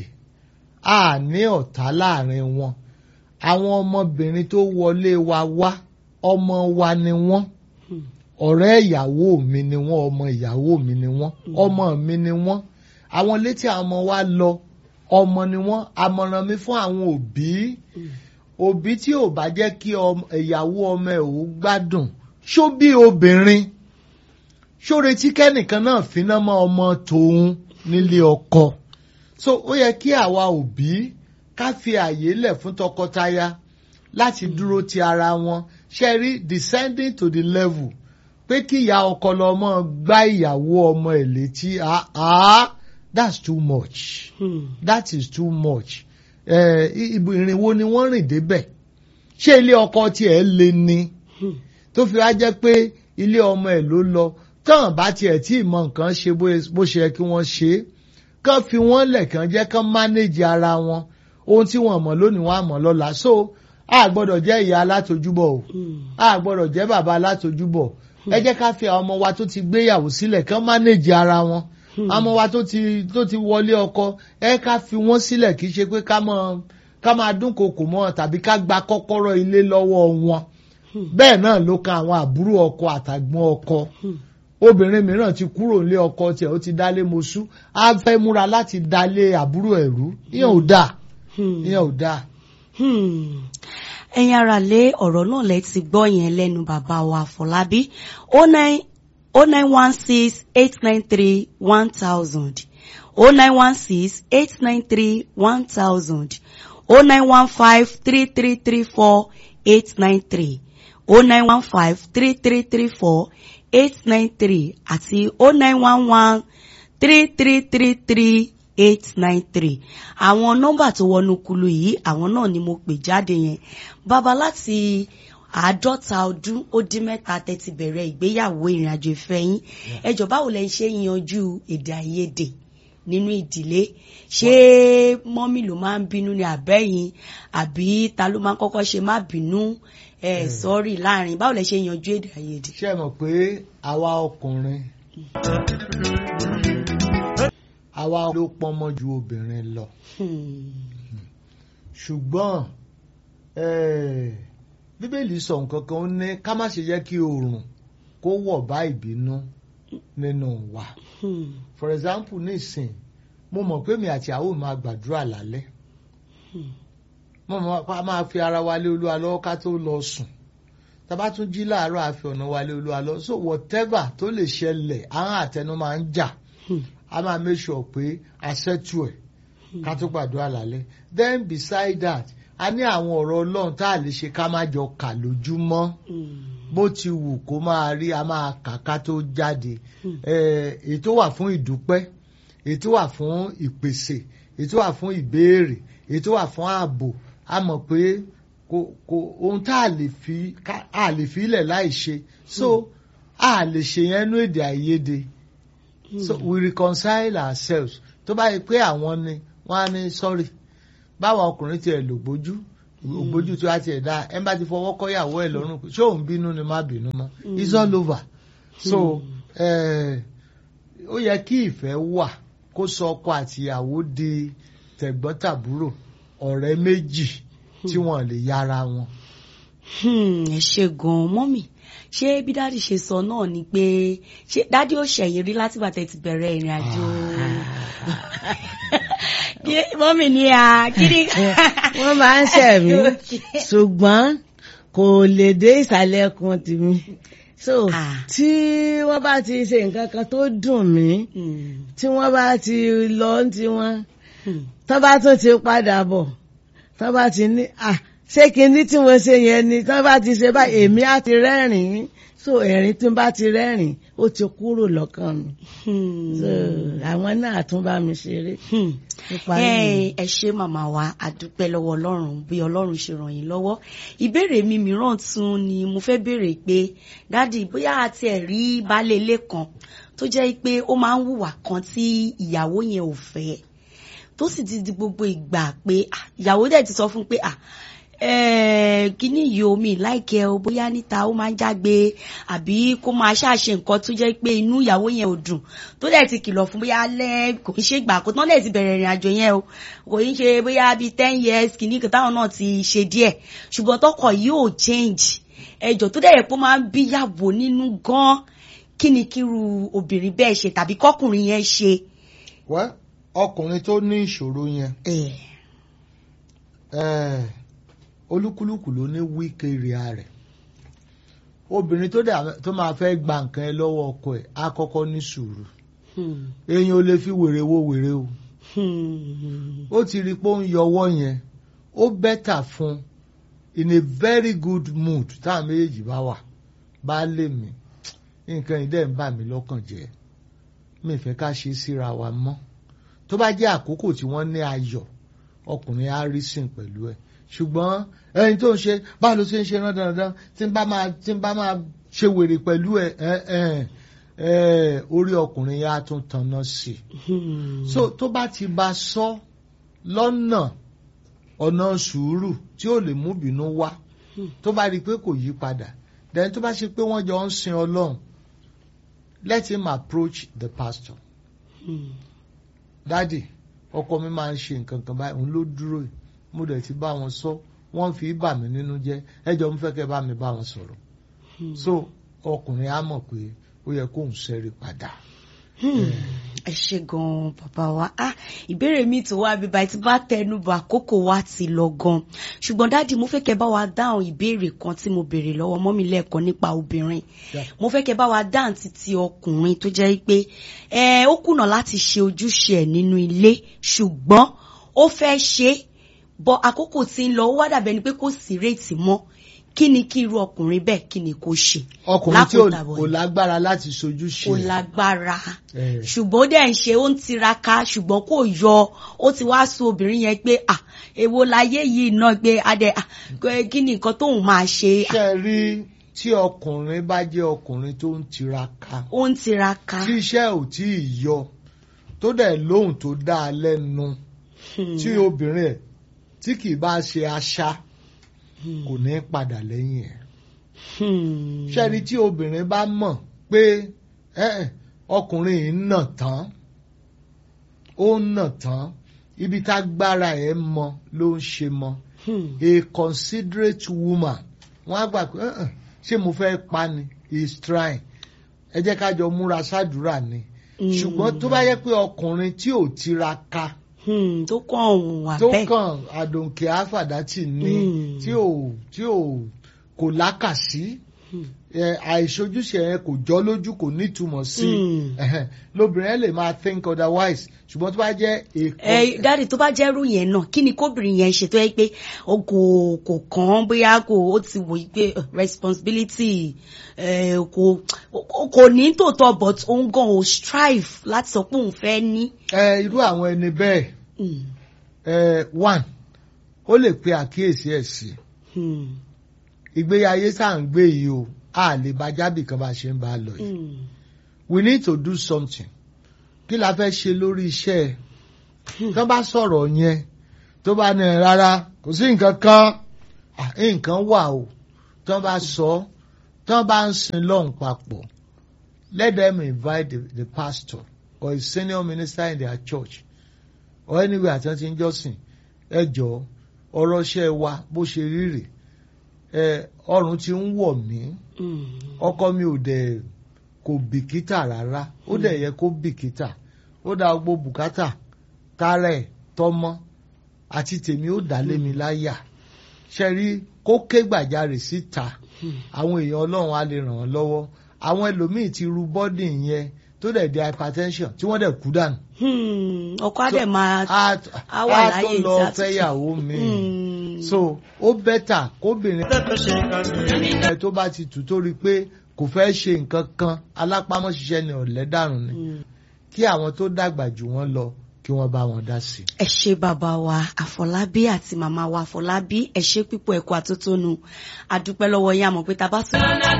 Speaker 2: a ní ọ̀tá láàrin wọn àwọn ọmọbìnrin tó wọlé wa wá ọmọ wa ni wọ́n
Speaker 1: Hmm.
Speaker 2: ọ̀rẹ́ ìyàwó mi ni wọ́n ọmọ ìyàwó mi ni wọ́n ọmọ mi ni wọ́n àwọn létí àwọn ọmọ wa lọ ọmọ ni wọ́n àmọ̀ràn mi fún àwọn òbí òbí tí ò bá jẹ́ kí ọmọ- ìyàwó ọmọ ẹ̀ ò gbádùn ṣó bí obìnrin ṣó retí kẹ́nìkan náà finá mọ́ ọmọ tòun nílé ọkọ so ó yẹ kí àwa òbí ká fi àyè lẹ̀ fún tọkọtaya láti dúró ti ara wọn ṣe rí descending to the level pé kí ìyá ọkọ lọ mọ́ gbá ìyàwó ọmọ ẹ̀ létí ah ah that's too much
Speaker 1: Hmm.
Speaker 2: that is too much ẹ ibo ìrìn wo ni wọ́n rìn débẹ̀ ṣé ilé ọkọ tiẹ̀ le ni
Speaker 1: Hmm.
Speaker 2: tó fi wá jẹ́ pé ilé ọmọ ẹ̀ ló lọ tán bá tiẹ̀ tí ì mọ nǹkan ṣe bó- bó ṣe yẹ kí wọ́n ṣe é kán fi wọ́n lẹ̀ kán jẹ́ kán manage ara wọn ohun tí wọ́n mọ̀ lónìí wọ́n á mọ̀ lọ́la so a gbọ́dọ̀ jẹ́ ìyá alátojúbọ̀ o
Speaker 1: Hmm.
Speaker 2: a gbọ́dọ̀ jẹ́ bàbá alátojúbọ̀ ẹ jẹ́ ká fi àwọn ọmọ wa tó ti gbéyàwó sílẹ̀ kán manage ara wọn àwọn ọmọ wa tó ti tó ti wọlé ọkọ ẹ ká fi wọ́n sílẹ̀ kì í ṣe pé ká mọ ká máa dúnkokò mọ́ wọn tàbí ká gba kọ́kọ́rọ́ ilé lọ́wọ́ wọn bẹ́ẹ̀ náà ló kan àwọn àbúrò ọkọ àtàgbọ́n ọkọ
Speaker 1: Hmm.
Speaker 2: obìnrin mìíràn ti kúrò nílé ọkọ tiẹ̀ ó ti dálé mosú á fẹ́ múra láti dálé àbúrò ẹ̀rú ìyẹn ò dáa
Speaker 1: Hmm.
Speaker 2: ìyẹn ò dáa.
Speaker 1: Hmm. ẹ̀yin ara lé ọ̀rọ̀ náà lẹ ti gbọ́ yẹn lẹ́nu bàbá wa Fọlábí o nine o nine one six eight nine three one thousand o nine one six eight nine three one thousand o nine one five three three three four eight nine three o nine one five three three three four eight nine three àti o nine one one three three three three eight nine three àwọn nọ́mbà tó wọnú kulu yìí àwọn náà ni mo pè jáde yẹn bàbá láti àádọ́ta ọdún ó dín mẹ́ta tẹ́tí bẹ̀rẹ̀ ìgbéyàwó ìrìnàjò ìfẹ́ yín ẹjọ́ báwo lẹ ń ṣe yanjú èdè àìyedè nínú ìdílé ṣé mọ́mì ló máa ń bínú ni àbẹ́yìn àbí ta ló máa ń kọ́kọ́ ṣe má bínú ẹ̀ sọ́rí láàrin báwo lẹ ṣe yanjú èdè àìyedè.
Speaker 2: ṣé ẹ mọ̀ pé àwa ọkùnrin àwa ló pọ́nmọ́ ju obìnrin lọ
Speaker 1: Hmm.
Speaker 2: ṣùgbọ́n eh, bíbélì sọ nǹkan kan ó ní ká má ṣe jẹ́ kí oòrùn kó wọ̀ bá ìbínú nínú wa
Speaker 1: Hmm.
Speaker 2: for example nísìn mo mọ̀ pé mi àti àwọn máa gbàdúrà lálẹ́
Speaker 1: Hmm.
Speaker 2: mo mọ̀ pé a máa fi ara wa lé olúwa lọ́wọ́ ká tó lọ sùn tàbá tún jí láàárọ̀ àfi ọ̀nà wa lé olúwa lọ so whatever tó lè ṣẹlẹ̀ àwọn àtẹnu máa ń jà
Speaker 1: Hmm.
Speaker 2: a máa make sure pé a ṣẹ́tù ẹ̀ ká tó gbàdúrà lálẹ́ then beside that a ní àwọn ọ̀rọ̀ ọlọ́run tá a lè ṣe ká má jọ kà lójúmọ́
Speaker 1: Hmm.
Speaker 2: bó ti wù kó máa rí a máa kà ká tó jáde
Speaker 1: Hmm.
Speaker 2: Eh, èyí tó wà fún ìdúpẹ́ èyí tó wà fún ìpèsè èyí tó wà fún ìbéèrè èyí tó wà fún ààbò a mọ̀ pé kò kò ohun tá a lè fi ká- a lè fi ilẹ̀ láì ṣe so a lè ṣe yẹn nú èdè àìyedè so we reconcile ourselves tó bá yẹ pé àwọn ni wọ́n á ní sọ́rí báwọn ọkùnrin tiẹ̀ lò gbójú ògbójú tí wàá tiẹ̀ dá ẹ̀ ń bá ti fọwọ́ kọ́yàwó ẹ̀ lọ́rùn pé ṣé òun bínú ni má bínú mọ́ it's all over so eh, ó yẹ kí ìfẹ́ wà kó sọ ọkọ àtìyàwó di tẹ̀gbọ́n-tàbúrò ọ̀rẹ́ méjì tí wọ́n lè yára wọn.
Speaker 1: Hmm, ẹ ṣe gan-an mọ́mì ṣé bí dáàdì ṣe sọ náà ni pé ṣé dáàdì ò ṣẹ̀yìn rí látìgbà tẹ́ ti bẹ̀rẹ̀ ìrìn àjò Kí- mọ́mì ni à kí ni.
Speaker 3: wọ́n máa ń ṣẹ̀ mí ṣùgbọ́n kò lè dé ìsàlẹ̀ ẹkùn tèmi so
Speaker 1: Ah.
Speaker 3: tí wọ́n bá ti ṣe nǹkan kan tó dùn mí
Speaker 1: Hmm,
Speaker 3: tí wọ́n bá ti lọ ń tiwọn
Speaker 1: hmm,
Speaker 3: tọ́ bá tún ti padà bọ̀ tọ́ bá ti ní à ṣé kinní tí mo ṣe yẹn ni tọ́ bá ti ṣe báyìí èmi á ti rẹ́rìn-ín so ẹ̀rín tí n bá ti rẹ́rìn-ín ó ti kúrò lọ́kàn mi
Speaker 1: hmm.
Speaker 3: so àwọn náà tún bá mi ṣeré
Speaker 1: Hmm.
Speaker 3: nípa
Speaker 1: ẹ
Speaker 3: nìyẹn.
Speaker 1: ẹ ṣé màmá wa àdúpẹ́ lọ́wọ́ ọlọ́run bí ọlọ́run ṣe ràn yín lọ́wọ́ ìbéèrè mi mìíràn tún ni mo fẹ́ béèrè pé dádì bóyá àti ẹ̀ rí baálé ilé kan tó jẹ́ pé ó máa ń hùwà kan tí ìyàwó yẹn ò fẹ́ tó sì ti di gbogbo ìgbà pé ah, ìyàwó dẹ̀ ti sọ fún un pé ah, eh, kíní yìí omi láìkẹ́ o bóyá níta ó máa ń jágbe àbí kó máa ṣàṣe nǹkan tó jẹ́ pé inú ìyàwó yẹn ò dùn tó dẹ̀ ti kìlọ̀ fún bóyá lẹ́ kò ń ṣe ìgbà kó tán dẹ̀ ti bẹ̀rẹ̀ ìrìn àjò yẹn o kò ń ṣe bóyá bíi ten years kìíní kan táwọn náà ti ṣe díẹ̀ ṣùgbọ́n tọkọ yìí ò change ẹjọ́ tó dẹ̀ yẹ pé ó máa ń bíyàwó nínú gan kí ni kíru obìnrin bẹ́ẹ̀ ṣe tàbí kọkùnrin yẹn ṣe.
Speaker 2: wẹ́ ọkùnrin tó ní ìṣòro yẹn eh, olúkúlùkù ló ní weak area rẹ̀ obìnrin tó dà- tó máa fẹ́ gba nǹkan ẹ lọ́wọ́ ọkọ ẹ̀ á kọ́kọ́ ní sùúrù
Speaker 1: Hmm.
Speaker 2: èèyàn ò lè fi wèrè wo wèrè o
Speaker 1: Hmm.
Speaker 2: ó ti rí i pé ó ń yọwọ́ yẹn ó bẹ́tà fún in a very good mood táwọn méjèèjì bá wà bá lè mí nǹkan yìí dẹ̀ ń bà mí lọ́kàn jẹ́ mi fẹ́ ká ṣe síra wa mọ́ tó bá jẹ́ àkókò tí wọ́n ní ayọ̀ ọkùnrin á rí sìn pẹ̀lú ẹ̀ ṣùgbọ́n ẹni tó ń ṣe báwo ló ṣe ń ṣe rán dandan tí ń bá máa tí ń bá máa ṣe wèrè pẹ̀lú ẹ̀ ẹ̀ ẹ̀ ẹ̀ orí ọkùnrin yẹn á tún tanná sí i
Speaker 1: Hmm.
Speaker 2: so tó bá ti bá sọ lọ́nà ọ̀nà sùúrù tí ó lè mú bínú wá tó bá rí i pé kò yí padà then tó bá ṣe pé wọ́n jọ ń sin ọlọ́run let him approach the pastor
Speaker 1: Hmm.
Speaker 2: dádì ọkọ mi máa ń ṣe nǹkan kan báyìí òun ló dúró yìí mo dẹ̀ ti bá wọn sọ wọ́n fi bà mí nínú jẹ́ ẹjọ́ mo fẹ́ kẹ́ bá mi bá wọn sọ̀rọ̀
Speaker 1: Hmm.
Speaker 2: so ọkùnrin á mọ̀ pé ó yẹ kóun ṣẹ́rí padà.
Speaker 1: Hmm. ẹ ṣe gan-an bàbá wa ah ìbéèrè mi tó wá bíbá tí bá tẹnu bọ àkókò wa ti lọ gan ṣùgbọ́n dáàdi mo fẹ́ kẹ́ bá wa dáhùn ìbéèrè kan tí mo béèrè lọ́wọ́ mọ́mí lẹ́ẹ̀kan nípa obìnrin
Speaker 2: Yeah.
Speaker 1: mo fẹ́ kẹ́ bá wa dáhùn títí ọkùnrin tó jẹ́ pé ẹ ó kùnà láti ṣe ojúṣe ẹ̀ nínú ilé ṣùgbọ́n ó fẹ́ ṣe é bọ àkókò tí ń lọ ó wá dàbẹ̀ ni pé kò sí réètì mọ́ kí ni kí irú ọkùnrin bẹ́ẹ̀ kí ni kò ṣe
Speaker 2: ọkùnrin tí ò
Speaker 1: Lákòótàbọ̀
Speaker 2: kò
Speaker 1: yìí.
Speaker 2: lágbára láti sojú ṣe
Speaker 1: kò lágbára
Speaker 2: Eh.
Speaker 1: ṣùgbọ́n ó dẹ̀ ń ṣe ó ń tiraka ṣùgbọ́n kò yọ ó ti wá sún obìnrin yẹn pé à èwo láyé yìí náà pé adẹ à, kí ni nǹkan tóun máa ṣe à,
Speaker 2: ṣe rí tí ọkùnrin bá jẹ́ ọkùnrin tó ń tiraka
Speaker 1: ó ń tiraka.
Speaker 2: tí iṣẹ́ ò tí ì yọ tó dẹ̀ lóhùn tó dá a lẹ́nu
Speaker 1: Hmm.
Speaker 2: tí obìnrin ẹ̀ tí kì í bá ṣe aṣá kò ní padà lẹ́yìn ẹ̀.
Speaker 1: Hmm.
Speaker 2: ṣe rí tí obìnrin bá mọ̀ pé ẹ̀, ọkùnrin yìí ń nà tán ó ń nà tán ibi tágbára ẹ̀ mọ ló ń ṣe mọ́
Speaker 1: Hmm.
Speaker 2: a considerate woman wọ́n á gbà pé "Uh-uh, ṣé mo fẹ́ pa ni he is trying ẹ jẹ́ ká jọ múra sádùúrà ni
Speaker 1: Mm.
Speaker 2: ṣùgbọ́n tó bá yẹ pé ọkùnrin tí ò tiraka
Speaker 1: Hmm. tó kàn òun wà
Speaker 2: tó
Speaker 1: bẹ́ẹ̀.
Speaker 2: kàn àdòǹkè àfàdátì ni
Speaker 1: Mm.
Speaker 2: tí ò tí ò kò lákàsí
Speaker 1: Hmm.
Speaker 2: ẹ, àìṣojúṣe yẹn kò jọ lójú kò nítumọ̀ sí
Speaker 1: Mm.
Speaker 2: Ẹhẹn. lóbìnrin ẹ lè máa think otherwise ṣùgbọ́n tó bá jẹ́ èkó
Speaker 1: ẹ dáàdi tó bá jẹ́rú yẹn náà kí ni kóbìnrin yẹn ṣe tó yẹ pé o kò kò kàn án bóyá kò ó ti wò yí pé uh, responsibility ẹ, kò kò- kò ní tòótọ́ but òun gan ò strive láti sọ pé òun fẹ́ ní.
Speaker 2: ẹ, irú àwọn ẹni bẹ́ẹ̀
Speaker 1: Hmm.
Speaker 2: ẹ, one ó lè pe àkíyèsí ẹ̀ sí
Speaker 1: Hmm.
Speaker 2: ìgbéyàwó tá à ń gbé yìí o a lè bá jábì kan bá a ṣe ń bá a lọ yìí
Speaker 1: Hmm.
Speaker 2: we need to do something kí la fẹ́ ṣe lórí iṣẹ́ ẹ tó bá sọ̀rọ̀ yẹn tó bá ní rárá kò sí nǹkan kan à, nǹkan wà o tó bá sọ tó bá ń sin lọ́hùn papọ̀ let them invite the, the pastor or a senior minister in their church or anywhere àti wọn ti ń jọ́sìn ẹ jọ ọ̀rọ̀ iṣẹ́ wa bó ṣe rí rè ẹ ọrùn ti ń wọ̀ mí
Speaker 1: Mm.
Speaker 2: ọkọ mi ò dẹ̀ kò bìkítà rárá ó dẹ̀ yẹ kó bìkítà ó dá gbogbo bùkátà tààrẹ tọmọ àti tèmi ó dá lé mi láyà ṣe rí kó ké gbàjarè síta àwọn èèyàn ọlọ́run á lè ràn wọ́n lọ́wọ́ àwọn ẹlòmíì ti ru bọ́dì yẹn tó dẹ̀ di hypertension tí wọ́n dẹ̀ kú dànù.
Speaker 1: Hmm, ọkọ á dẹ̀ máa
Speaker 2: á
Speaker 1: á wà
Speaker 2: á
Speaker 1: láyé
Speaker 2: tó lọ
Speaker 1: ìjà tuntun.
Speaker 2: fẹ́yàwó mi
Speaker 1: Hmm.
Speaker 2: so ó bẹ́tà kóbìnrin ẹ tó bá ti tù tó rí i pé kò fẹ́ ṣe nǹkan kan alápámọ́ṣiṣẹ́ ni ọ̀lẹ́dàrún ni
Speaker 1: Hmm.
Speaker 2: kí àwọn tó dàgbà jù wọ́n lọ kí wọ́n bá wọn dá sí i.
Speaker 1: ẹ ṣé bàbá wa àfọlábí àti màmá wa àfọlábí ẹ ṣé pípọ̀ ẹ̀kọ́ àtótónu àdúpẹ́ lọ́wọ́ yín àmọ́ pé tá a bá tún.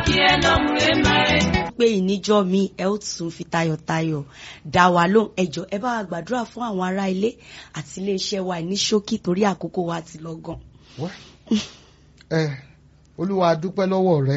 Speaker 1: pé ìníjọ́ mi ẹ ó tún fi tayọ̀tayọ̀ dá wa lóhùn ẹjọ́ ẹ bá wa gbàdúrà fún àwọn ará ilé àti iléeṣẹ́ wa ní ṣókí torí àkókò wa ti lọ gan.
Speaker 2: ẹ olúwa a dúpẹ́ lọ́wọ́ rẹ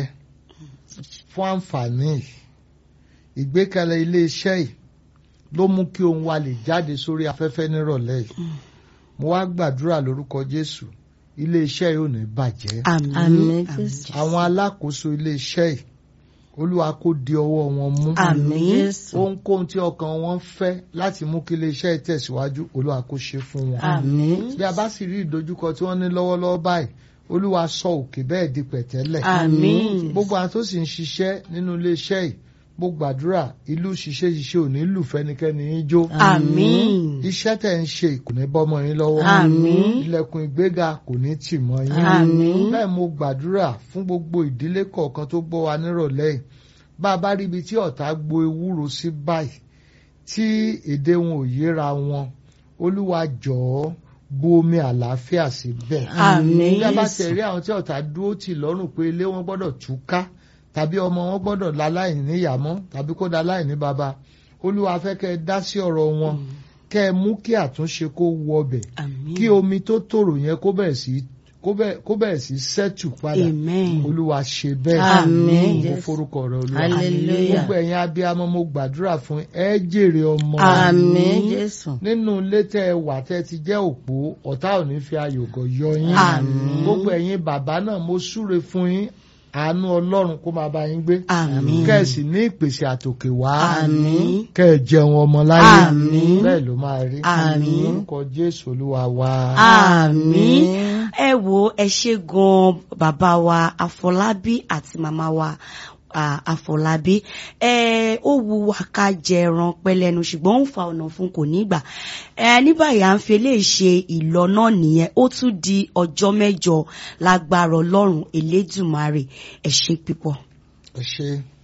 Speaker 2: fún àǹfààní yìí ìgbékalẹ̀ iléeṣẹ́ yìí ló mú kí ohun wa lè jáde sórí afẹ́fẹ́ nírọ̀lẹ́ yìí mo wá gbàdúrà lórúkọ jésù iléeṣẹ́ yìí ò ní bàjẹ́
Speaker 1: àmín
Speaker 3: Àmín, Jésù.
Speaker 2: àwọn alákòóso iléeṣẹ́ yìí olúwa kó di ọwọ́ wọn mú
Speaker 1: àmín
Speaker 3: Jésù.
Speaker 2: ohunkóhun tí ọkàn wọn fẹ́ láti mú kí iléeṣẹ́ yìí tẹ̀síwájú olúwa kó ṣe fún wọn
Speaker 3: Àmín.
Speaker 2: bí a bá sì rí ìdojúkọ tí wọ́n ní lọ́wọ́lọ́wọ́ báyìí olúwa sọ òkè bẹ́ẹ̀ di pẹ̀tẹ́lẹ̀
Speaker 1: àmín
Speaker 2: gbogbo àwọn tó sì ń ṣiṣẹ́ nínú iléeṣẹ́ yìí mo gbàdúrà ìlú ṣiṣẹ́ ṣiṣẹ́ ò ní lù fẹ́nikẹ́ni yín jó
Speaker 1: àmín
Speaker 2: iṣẹ́ tẹ̀ ń ṣe kò ní bọ́mọ yín lọ́wọ́
Speaker 1: àmín
Speaker 2: ilẹ̀kùn ìgbéga kò ní tì mọ́ yín
Speaker 1: àmín
Speaker 2: bẹ́ẹ̀ mo gbàdúrà fún gbogbo ìdílé kọ̀ọ̀kan tó gbọ́ wa nírọ̀lẹ́ yìí bá a bá rí ibi tí ọ̀tá gbo ewúro sí báyìí tí èdè wọn ò yéra wọn olúwa jọ̀ọ́ bu omi àlàáfíà síbẹ̀
Speaker 1: àmín
Speaker 2: bí a bá tẹ̀ rí àwọn tí ọ̀tá dúró tì lọ́rùn pé ilé wọn gbọ́dọ̀ túká tàbí ọmọ wọn gbọ́dọ̀ láláìní níyàmọ́ tàbí kó da láìní baba olúwa fẹ́ kẹ́ ẹ dá sí ọ̀rọ̀ wọn kẹ́ ẹ mú kí àtúnṣe kó wọ ọbẹ̀
Speaker 1: àmín
Speaker 2: kí omi tó tòrò yẹn kó bẹ̀rẹ̀ sí kó bẹ̀- kó bẹ̀rẹ̀ sí sẹ́tù padà
Speaker 1: amen
Speaker 2: olúwa ṣe bẹ́ẹ̀
Speaker 3: Àmín.
Speaker 2: mo forúkọ rẹ olúwa
Speaker 3: Hallelujah.
Speaker 2: gbogbo ẹ̀yin abiyamọ mo gbàdúrà fún ẹ jèrè ọmọ
Speaker 3: Àmín, Jésù.
Speaker 2: nínú ilé tẹ ẹ wà tẹ ti jẹ́ òpó ọ̀tá ò ní fi ayògọ̀ yọ yín
Speaker 1: Àmín.
Speaker 2: gbogbo ẹ̀yin bàbá náà mo súre fún yín àánú ọlọ́run kó máa bá yín gbé
Speaker 1: àmín
Speaker 2: kẹ́ẹ̀sì ní ìpèsè àtòkè wá
Speaker 1: àmín
Speaker 2: kẹ́ ẹ jẹun ọmọ láyé
Speaker 1: Àmín.
Speaker 2: bẹ́ẹ̀ ló máa rí
Speaker 1: Àmín.
Speaker 2: orúkọ jésù olúwa wa.
Speaker 1: àmín ẹ wo ẹ ṣe gan bàbá wa àfọlábí àti màmá wa ah, àfọlábí ẹ ó wu wa ká jẹ ẹran pẹlẹnu ṣùgbọ́n ó ń fa ọ̀nà fún kò ní gbà ẹ ní báyìí à ń fi eléyìí ṣe ìlọ náà nìyẹn ó tún di ọjọ́ mẹ́jọ lágbára ọlọ́run elédùmarè ẹ ṣe pípọ̀.
Speaker 2: ẹ ṣe.